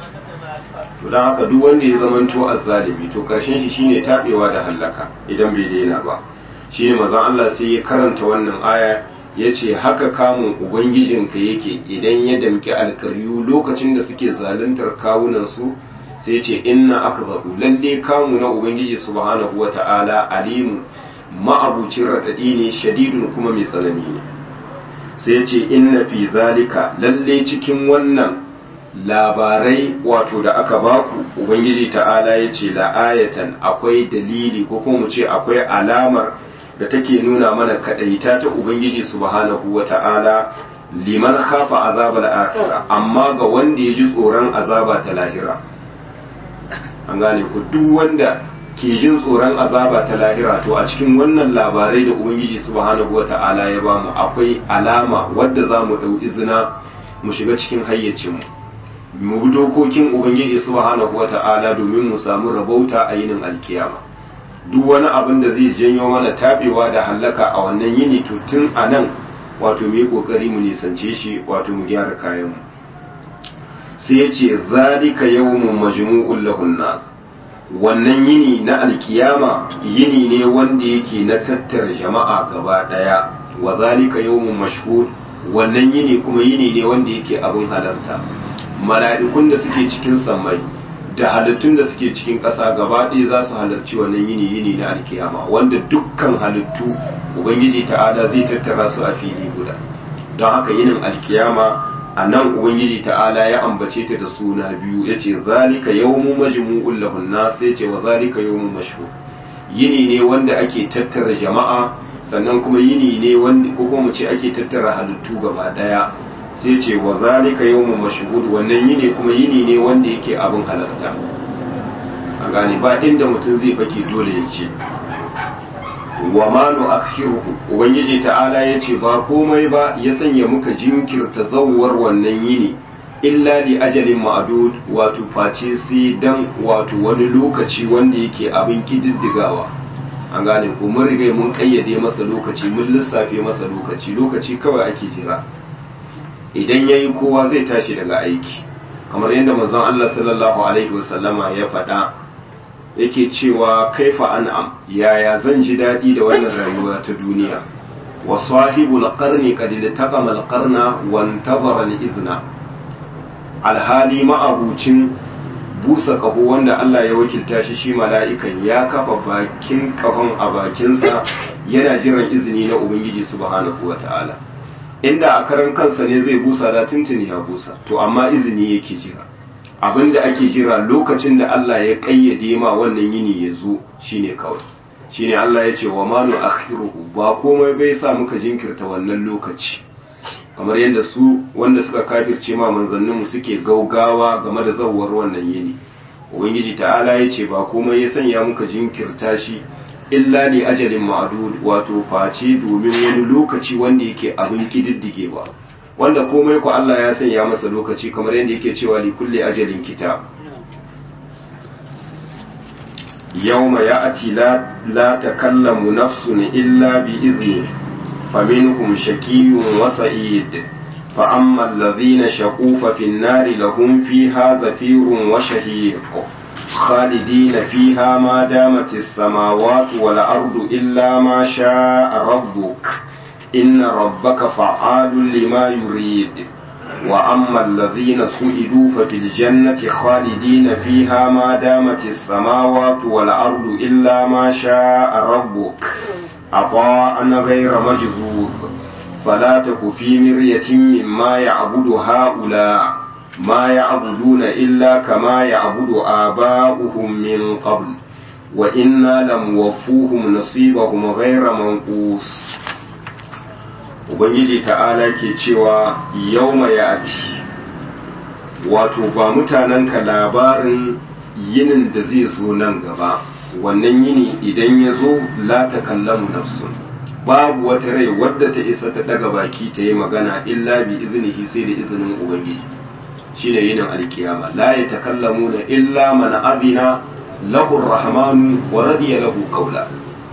to don haka duk wanda ya zamanto azzalimi to karshen shi shine tabewa da hallaka idan bai daina ba shine manzon Allah sai ya karanta wannan aya yace haka kamun ubangijinka yake idan ya damki alkaryu lokacin da suke zaluntar kawunan su sai yace inna akbaru lalle kamu na ubangiji subhanahu wata'ala alimu ma'abucin radadi ne shadidun kuma mai tsanani ne sai yace inna fi zalika lalle cikin wannan labarai wato da aka baku ubangiji ta'ala ya ce la'ayatan akwai dalili ko kuma mu ce akwai alamar da take nuna mana kadaita ta ubangiji subhanahu wa ta'ala liman khafa azabal akhirah amma ga wanda ya ji tsoron azaba ta lahira an gane ku duk wanda ke jin tsoron azaba ta lahira to a cikin wannan labarai da ubangiji subhanahu wa ta'ala ya bamu akwai alama wadda za mu ɗau izina mu shiga cikin hayyacinmu mu bi dokokin ubangiji subhanahu wata'ala domin mu samu rabauta a yinin alkiyama duk wani abin da zai janyo mana tabewa da hallaka a wannan yini to tun a nan wato mu yi kokari mu nisance shi wato mu gyara kayan mu sai ya ce zalika yawmun majmu'ul lahun nas wannan yini na alkiyama yini ne wanda yake na tattara jama'a gaba daya wa zalika yawmun mashhur wannan yini kuma yini ne wanda yake abin halarta mala'ikun da suke cikin sammai da halittun da suke cikin ƙasa gaba ɗaya za su halarci wannan yini yini na alkiyama wanda dukkan halittu ubangiji ta'ala zai tattara su a fili guda don haka yinin alkiyama a nan ubangiji ta'ala ya ambace ta da suna biyu ya ce zalika yawmu majmu'ul lahun nas ya ce wa zalika yawmu mashhur yini ne wanda ake tattara jama'a sannan kuma yini ne wanda ko kuma mu ce ake tattara halittu gaba daya sai ce wa zalika yawmu mashhur wannan yini kuma yini ne wanda yake abin halarta a gane ba inda mutum zai fake dole ya ce wa ma nu'akhiruhu ubangiji ta'ala yace ba komai ba ya sanya muka jinkirta zawwar wannan yini illa li ajalin ma'dud wato face sai dan wato wani lokaci wanda yake abin kididdigawa an gane ko mun riga mun kayyade masa lokaci mun lissafe masa lokaci lokaci kawai ake jira idan yayi kowa zai tashi daga aiki kamar yadda manzon Allah sallallahu alaihi wasallama ya faɗa yake cewa kaifa an'am yaya zan ji daɗi da wannan rayuwa ta duniya wa sahibul qarni qad taqama al qarna wa intazara al izna alhali ma'abucin busa kaho wanda Allah ya wakilta shi shi mala'ikan ya kafa bakin kahon a bakinsa yana jiran izini na ubangiji subhanahu wata'ala inda a karan kansa ne zai busa da tuntuni ya busa to amma izini yake jira abinda ake jira lokacin da Allah ya kayyade ma wannan yini ya zo shine kawai shine Allah ya ce wa ma nu akhiruhu ba komai bai sa muka jinkirta wannan lokaci kamar yadda su wanda suka kafirce ma manzannin mu suke gaugawa game da zawwar wannan yini ubangiji ta'ala ya ce ba komai ya sanya muka jinkirta shi illa li ajalin ma'dud wato face domin wani lokaci wanda yake abin kididdigewa wanda komai ku Allah ya sanya masa lokaci kamar yadda yake cewa li kulli ajalin kitab yawma ya'ti la la takallamu nafsun illa bi idni faminhum shakiyyun wa sa'id fa amma alladhina shaqu fa fi an-nari lahum fiha zafirun wa shahiq خالدين فيها ما دامت السماوات والأرض إلا ما شاء ربك إن ربك فعال لما يريد وأما الذين سئلوا ففي الجنة خالدين فيها ما دامت السماوات والأرض إلا ما شاء ربك عطاء غير مجذوب فلا تك في مرية مما يعبد هؤلاء ما يعبدون إلا كما يعبد آباؤهم من قبل وإنا لموفوهم نصيبهم غير منقوص ubangiji ta'ala ke cewa yau ya ati wato ba mutanenka labarin yinin da zai zo nan gaba wannan yini idan ya zo la ta kallamu nafsun babu wata rai wadda ta isa ta daga baki ta yi magana illa bi iznihi sai da izinin ubangiji shine yinin alkiyama la ya takallamu na illa man adina lahu rahmanu wa radiya lahu qawla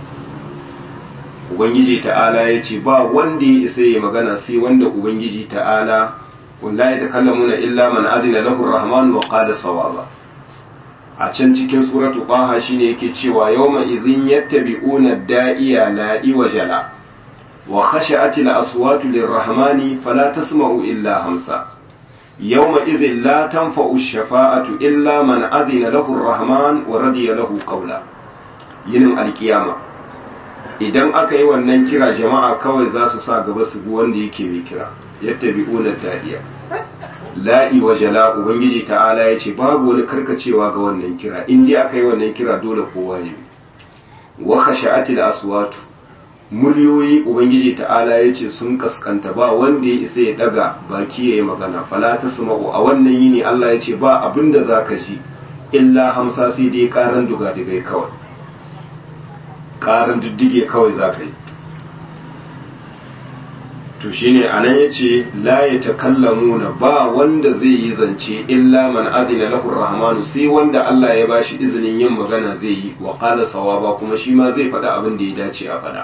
ubangiji ta'ala ya ce ba wanda ya isa ya magana sai wanda ubangiji ta'ala wanda ya takallamu na illa man adina lahu rahman wa qala sawaba a can cikin suratu qaha shine yake cewa yawma idhin yattabi'una da'iya la iwajala wa khashi'ati al-aswatu lirrahmani fala tasma'u illa hamsa yawma idhin la tanfa'u ash-shafa'atu illa man adina lahu ar-rahman wa radiya lahu qawla yinin alkiyama idan aka yi wannan kira jama'a kawai za su sa gaba su bi wanda yake mai kira yadda bi unar tadiya la'i wa jala ubangiji ta'ala ya ce babu wani karkacewa ga wannan kira in dai aka yi wannan kira dole kowa ya bi wa khasha'atil aswatu muryoyi ubangiji ta'ala ya ce sun kaskanta ba wanda ya isa ya daga baki ya yi magana fala tasma'u a wannan yini Allah ya ce ba abin da zaka ji illa hamsa sai dai karan duga digai kawai karin diddige kawai za ka yi to to shine anan yace la yatakallamuna ba wanda zai yi zance illa man adina lahu rahmanu sai wanda Allah ya bashi izinin yin magana zai yi wa qala sawaba kuma shi ma zai faɗa abin da ya dace a faɗa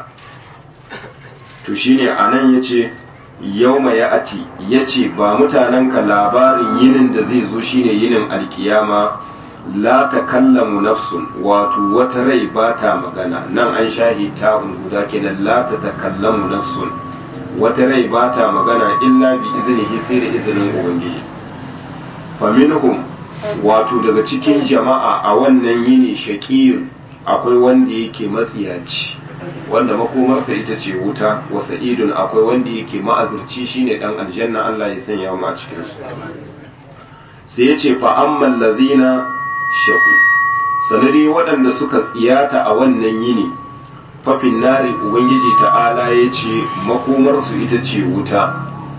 to shine anan yace yauma ya ati yace ba mutanenka labarin yinin da zai zo shine yinin alkiyama la takallamu nafsun wato wata rai ba ta magana nan an shahi ta guda kenan la ta takallamu nafsun wata rai ba ta magana illa bi iznihi sai da izinin ubangiji faminhum wato daga cikin jama'a a wannan yini shaqiyun akwai wanda yake matsiyaci wanda makomarsa ita ce wuta wa sa'idun akwai wanda yake ma'azurci shine dan aljanna Allah ya sanya mu a cikin su sai ya ce fa ammal ladhina shaku sanari waɗanda suka tsiyata a wannan yini fafin nari ubangiji ta'ala ya ce makomarsu ita ce wuta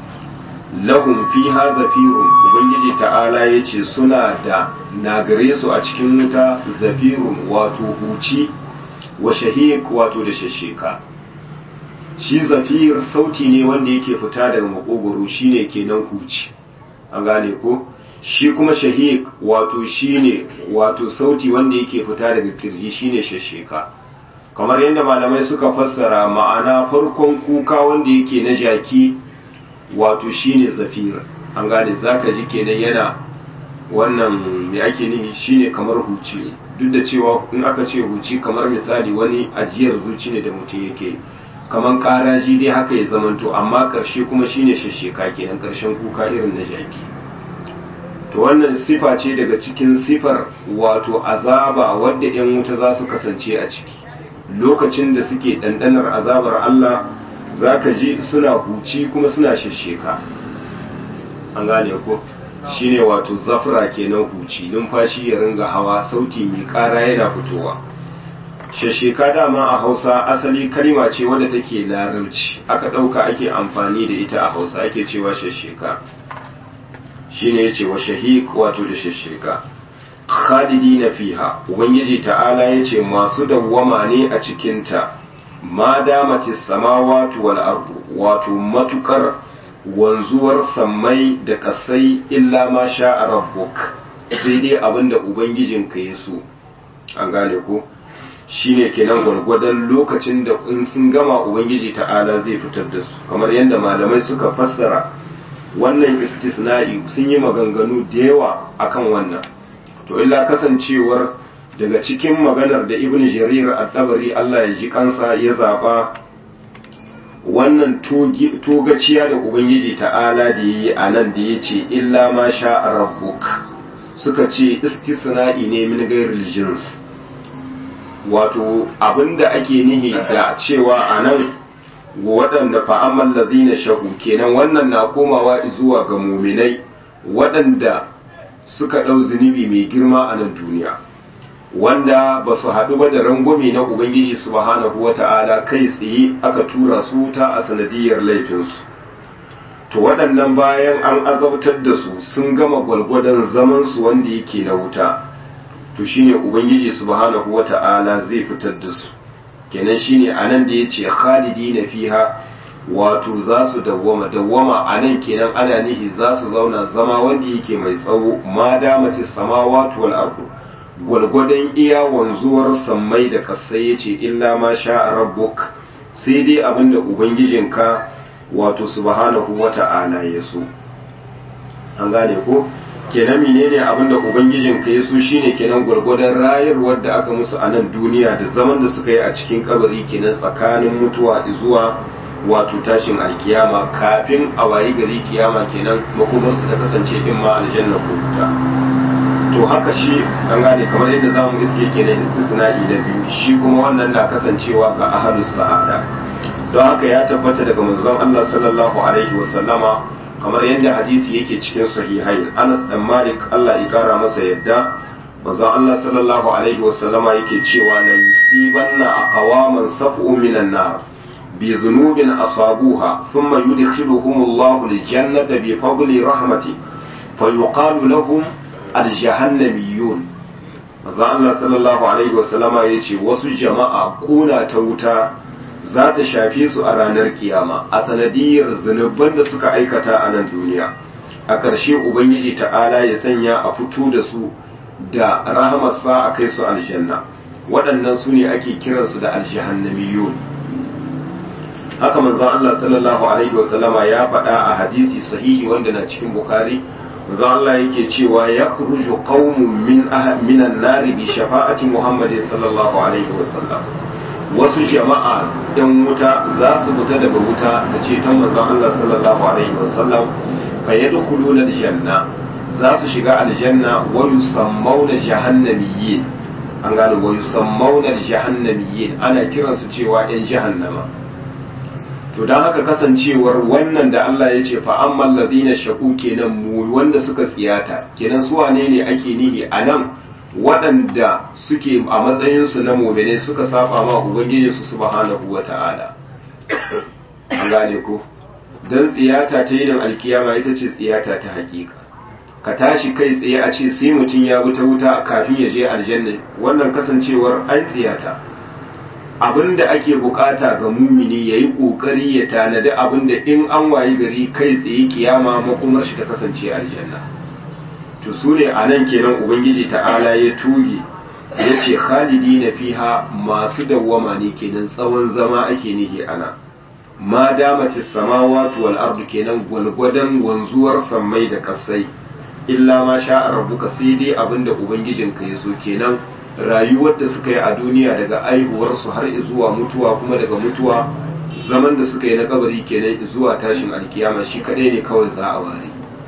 lahum fiha zafirun ubangiji ta'ala ya ce suna da nagare su a cikin wuta zafirun wato huci wa shahiq wato da shasheka shi zafir sauti ne wanda yake fita daga makogoro shine kenan huci an gane ko shi kuma shahiq wato shine wato sauti wanda yake fita daga kirji shine shasheka kamar yadda malamai suka fassara ma'ana farkon kuka wanda yake na jaki wato shine zafir an gane zaka ji kenan yana wannan me ake nihi shine kamar huci duk da cewa in aka ce huci kamar misali wani ajiyar zuci ne da mutum yake kamar karaji dai haka ya zamanto amma karshe kuma shine shasheka kenan karshen kuka irin na jaki to wannan sifa ce daga cikin sifar wato azaba wadda 'yan wuta za su kasance a ciki lokacin da suke ɗanɗanar azabar Allah za ka ji suna huci kuma suna shasheka an gane ko shine wato zafira kenan huci numfashi ya ringa hawa sauti mai ƙara yana fitowa shasheka dama a hausa asali kalima ce wadda take larabci aka ɗauka ake amfani da ita a hausa ake cewa shasheka shine yace wa shahiq wato da shasheka khalidina fiha ubangiji ta'ala yace masu dawwama ne a cikin ta ma damatis samawati wal ardu wato matukar wanzuwar sammai da kasai illa ma sha'a rabbuk sai dai abinda ubangijinka ya so an gane ko shine kenan gwargwadon lokacin da in sun gama ubangiji ta'ala zai fitar da su kamar yadda malamai suka fassara wannan istisna'i sun yi maganganu da yawa akan wannan to illa kasancewar daga cikin maganar da ibn jarir at-tabari Allah ya ji kansa ya zaba wannan togaciya da ubangiji ta'ala da yi a nan da ya ce illa ma sha rabbuk suka ce istisna'i ne min gairil jins wato abinda ake nihi da cewa a nan waɗanda fa'amman lazina shahu kenan wannan na komawa zuwa ga muminai waɗanda suka ɗau zunubi mai girma a nan duniya wanda ba su haɗu ba da rangwame na ubangiji subhanahu wa ta'ala kai tsaye aka tura su wuta a sanadiyar laifinsu to waɗannan bayan an azabtar da su sun gama gwalgwadon zamansu wanda yake na wuta to shine ubangiji subhanahu wa ta'ala zai fitar da su kenan shine anan da yace khalidina fiha wato za su dawwama dawwama anan kenan ana nihi za su zauna zama wanda yake mai tsawo ma damati samawati wal ardu gwalgwadon iya wanzuwar sammai da kasai yace illa ma sha rabbuk sai dai abinda ubangijinka wato subhanahu wata'ala ya so an gane ko kenan menene abin da ubangijin ka yaso shine kenan gwargwadon rayarwar da aka musu a nan duniya da zaman da suka yi a cikin kabari kenan tsakanin mutuwa zuwa wato tashin alkiyama kafin a wayi gari kiyama kenan makomarsu ta kasance in ma aljanna ko wuta to haka shi an gane kamar yadda za mu iske kenan istisna'i na biyu shi kuma wannan na kasancewa ga ahlus sa'ada don haka ya tabbata daga manzon Allah sallallahu alaihi wa sallama kamar yadda hadisi yake cikin sahihain Anas dan Malik Allah ya kara masa yadda manzon Allah sallallahu alaihi wasallama yake cewa la yusibanna aqwaman sab'u minan nar bi dhunubin asabuha thumma yudkhiluhum Allah aljannata bi fadli rahmati fayuqalu lahum aljahannamiyun manzon Allah sallallahu alaihi wasallama yace wasu jama'a kuna ta wuta za ta shafe su a ranar kiyama a sanadiyar zunuban da suka aikata a nan duniya a ƙarshe ubangiji ta'ala ya sanya a fito da su da rahamarsa a kai su aljanna waɗannan su ne ake kiransu da aljihannamiyun haka manzon Allah sallallahu alaihi wasallama ya faɗa a hadisi sahihi wanda na cikin bukhari manzon Allah yake cewa ya khruju qaumun min minan nari bi shafa'ati muhammadin sallallahu alaihi wasallam wasu jama'a ɗan wuta za su fita daga wuta da ceton manzon Allah sallallahu alaihi wasallam fa yadkhuluna aljanna za su shiga aljanna wa yusammawna jahannamiyyin an gane wa yusammawna jahannamiyyin ana kiransu cewa ɗan jahannama to don haka kasancewar wannan da Allah ya ce fa'amman ladina shaku kenan mu wanda suka tsiyata kenan su wane ne ake nihi a nan waɗanda suke a matsayinsu na mumine suka saba ma ubangiji su subhanahu wa ta'ala an gane ko don tsiyata ta yin alkiyama ita ce tsiyata ta hakika ka tashi kai tsaye a ce sai mutum ya wuta wuta kafin ya je aljanna wannan kasancewar an tsiyata abinda ake bukata ga mumini ya yi kokari ya tanadi abinda in an wayi gari kai tsaye kiyama makomar shi ta kasance aljanna to su ne a nan kenan ubangiji ta'ala ya tuge ya ce khalidi na fiha masu dawwama ne kenan tsawon zama ake nihi ana ma damati samawati wal ardu kenan gwalgwadon wanzuwar sammai da kasai illa ma sha rabbuka sai dai abinda ubangijinka ya so kenan rayuwar da suka yi a duniya daga aihuwarsu har zuwa mutuwa kuma daga mutuwa zaman da suka yi na kabari kenan zuwa tashin alkiyama shi kadai ne kawai za a ware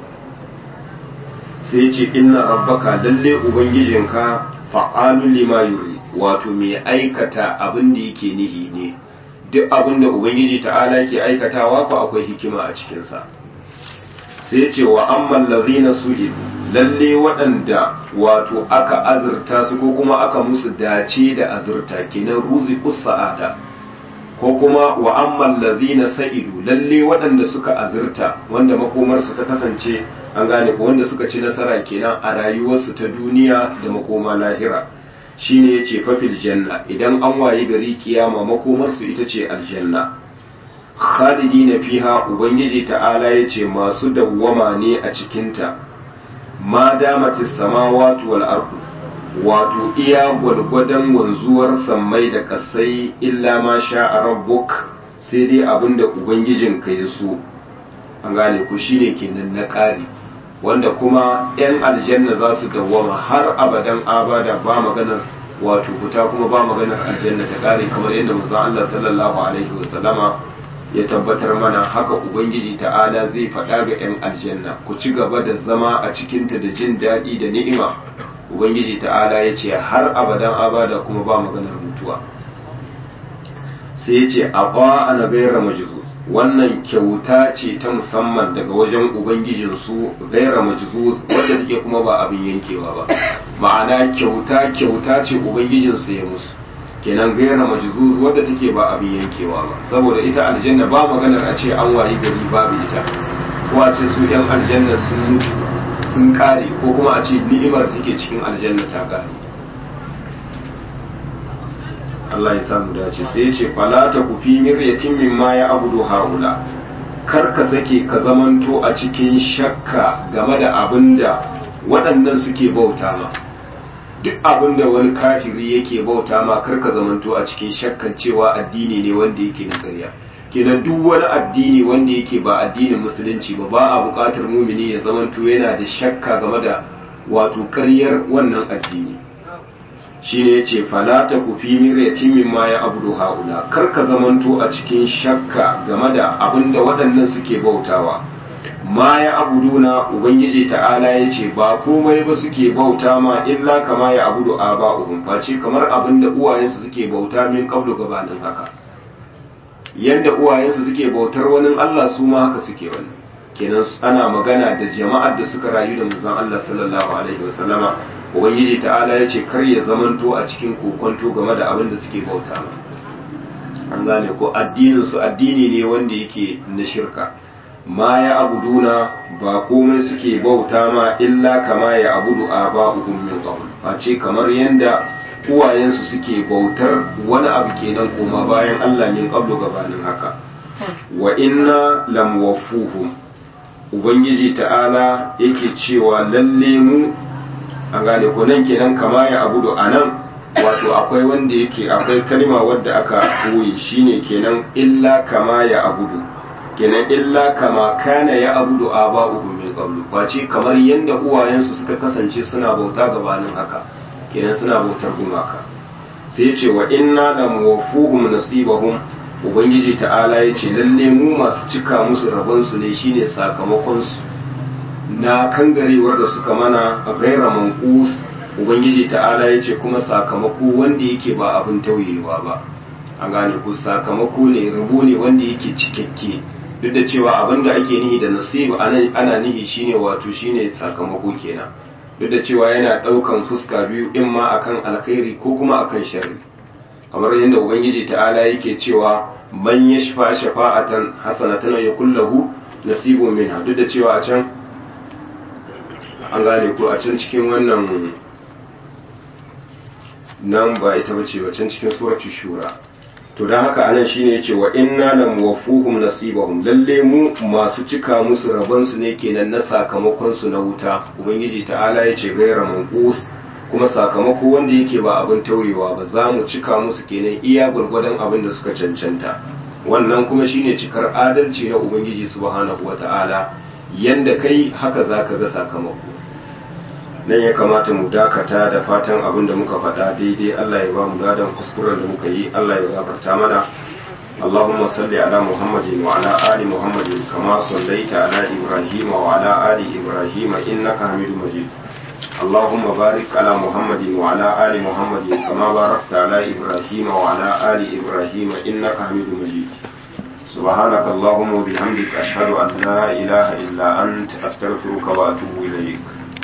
sai ce inna rabbaka lalle ubangijinka fa'alun lima yuri wato mai aikata abin da yake nihi ne duk abin da ubangiji ta'ala yake aikatawa ko akwai hikima a cikinsa sai ce wa amman lazina su'ilu lalle waɗanda wato aka azurta su ko kuma aka musu dace da azurta kenan ruzi sa'ada ko kuma wa amman lazina sa'idu lalle waɗanda suka azurta wanda makomarsu ta kasance an gane ko wanda suka ci nasara kenan a rayuwarsu ta duniya da makoma lahira shine yace fafil janna idan an wayi gari kiyama makomarsu ita ce aljanna khalidina fiha ubangiji ta'ala yace masu dawwama ne a cikinta ma damatis samawati wal ardu wato iya gwargwadon wanzuwar sammai da kasai illa ma sha rabbuk sai dai abinda ubangijin ka ya so an gane ku shine kenan na ƙari wanda kuma 'yan aljanna za su dawwama har abadan abada ba maganar wato fita kuma ba maganar aljanna ta ƙare kamar yadda manzon Allah sallallahu alaihi wasallama ya tabbatar mana haka ubangiji ta'ala zai faɗa ga 'yan aljanna ku ci gaba da zama a cikinta da jin daɗi da ni'ima ubangiji ta'ala ya ce har abadan abada kuma ba maganar mutuwa sai ya ce a ba ana gaira majizuz wannan kyauta ce ta musamman daga wajen ubangijinsu gaira majizuz wadda take kuma ba abin yankewa ba ma'ana kyauta kyauta ce ubangijinsu ya musu kenan gaira majzuz wadda take ba abin yankewa ba saboda ita aljanna ba maganar a ce an wayi gari babu ita ko a ce su yan aljanna sun mutu sun kare ko kuma a ce ni'imar take cikin aljanna ta kare Allah ya samu dace sai ya ce fala ta ku fi miryatin mimma ya abudu haula kar ka sake ka zamanto a cikin shakka game da abinda waɗannan suke bauta ma duk abin da wani kafiri yake bauta ma karka zamanto a cikin shakkan cewa addini ne wanda yake na ƙarya kenan duk wani addini wanda yake ba addinin musulunci ba ba a buƙatar mumini ya zamanto yana da shakka game da wato ƙaryar wannan addini shine yace fala ta ku fi miryatin mimma ya abudu haula karka zamanto a cikin shakka game da abin da waɗannan suke bautawa ma ya abuduna ubangiji ta'ala ya ce ba komai ba suke bauta ma illa kama ya abudu a ba'uhum face kamar abin da uwayensu suke bauta min kablu gabanin haka yadda uwayensu suke bautar wani Allah su ma haka suke wani kenan ana magana da jama'ar da suka rayu da manzon Allah sallallahu alaihi wasallama ubangiji ta'ala ya ce kar ya zamanto a cikin kokonto game da abin da suke bauta ma an gane ko addinin su addini ne wanda yake na shirka ma ya abuduna ba komai suke bauta ma illa kama ya abudu a ba'uhum min qabl face kamar yanda uwayensu suke bautar wani abu kenan koma bayan Allah min qablu gabanin haka wa inna lam wafuhum ubangiji ta'ala yake cewa lalle mu an gane ko nan kenan kama ya abudu anan wato akwai wanda yake akwai kalma wadda aka koyi shine kenan illa kama ya abudu kenan illa kama kana ya abudu aba'uhum min qablu face kamar yanda uwayensu suka kasance suna bauta gabanin haka kenan suna bautar gumaka sai ce wa inna la muwaffuhum nasibahum ubangiji ta'ala ya ce lalle mu masu cika musu rabon su ne shine sakamakon su na kangarewar da suka mana a gaira manqus ubangiji ta'ala ya ce kuma sakamako wanda yake ba abin tauyewa ba an gane ko sakamako ne rabo ne wanda yake cikakke duk da cewa abin da ake nihi da nasibu ana nihi shine wato shine sakamako kenan duk da cewa yana ɗaukan fuska biyu in ma akan alkhairi ko kuma akan sharri kamar yadda ubangiji ta'ala yake cewa man yashfa shafa'atan hasanatan yakul lahu nasibun minha duk da cewa a can an gane ko a can cikin wannan nan ba ita bace ba can cikin suratul shura to don haka anan shine yace wa inna lam wafuhum nasibahum lalle mu masu cika musu rabon su ne kenan na sakamakon su na wuta ubangiji ta'ala yace gaira manqus kuma sakamako wanda yake ba abin taurewa ba za mu cika musu kenan iya gurgurdan abin da suka cancanta wannan kuma shine cikar adalci na ubangiji subhanahu wata'ala yanda kai haka zaka ga sakamako nan ya kamata mu dakata da fatan abin da muka faɗa daidai Allah ya ba mu gadon kuskuren da muka yi Allah ya gafarta mana اللهم صل على محمد وعلى آل محمد كما صليت على إبراهيم وعلى آل إبراهيم إنك حميد مجيد اللهم بارك على محمد وعلى آل محمد كما باركت على إبراهيم وعلى آل إبراهيم إنك حميد مجيد سبحانك اللهم وبحمدك أشهد أن لا إله إلا أنت أستغفرك وأتوب إليك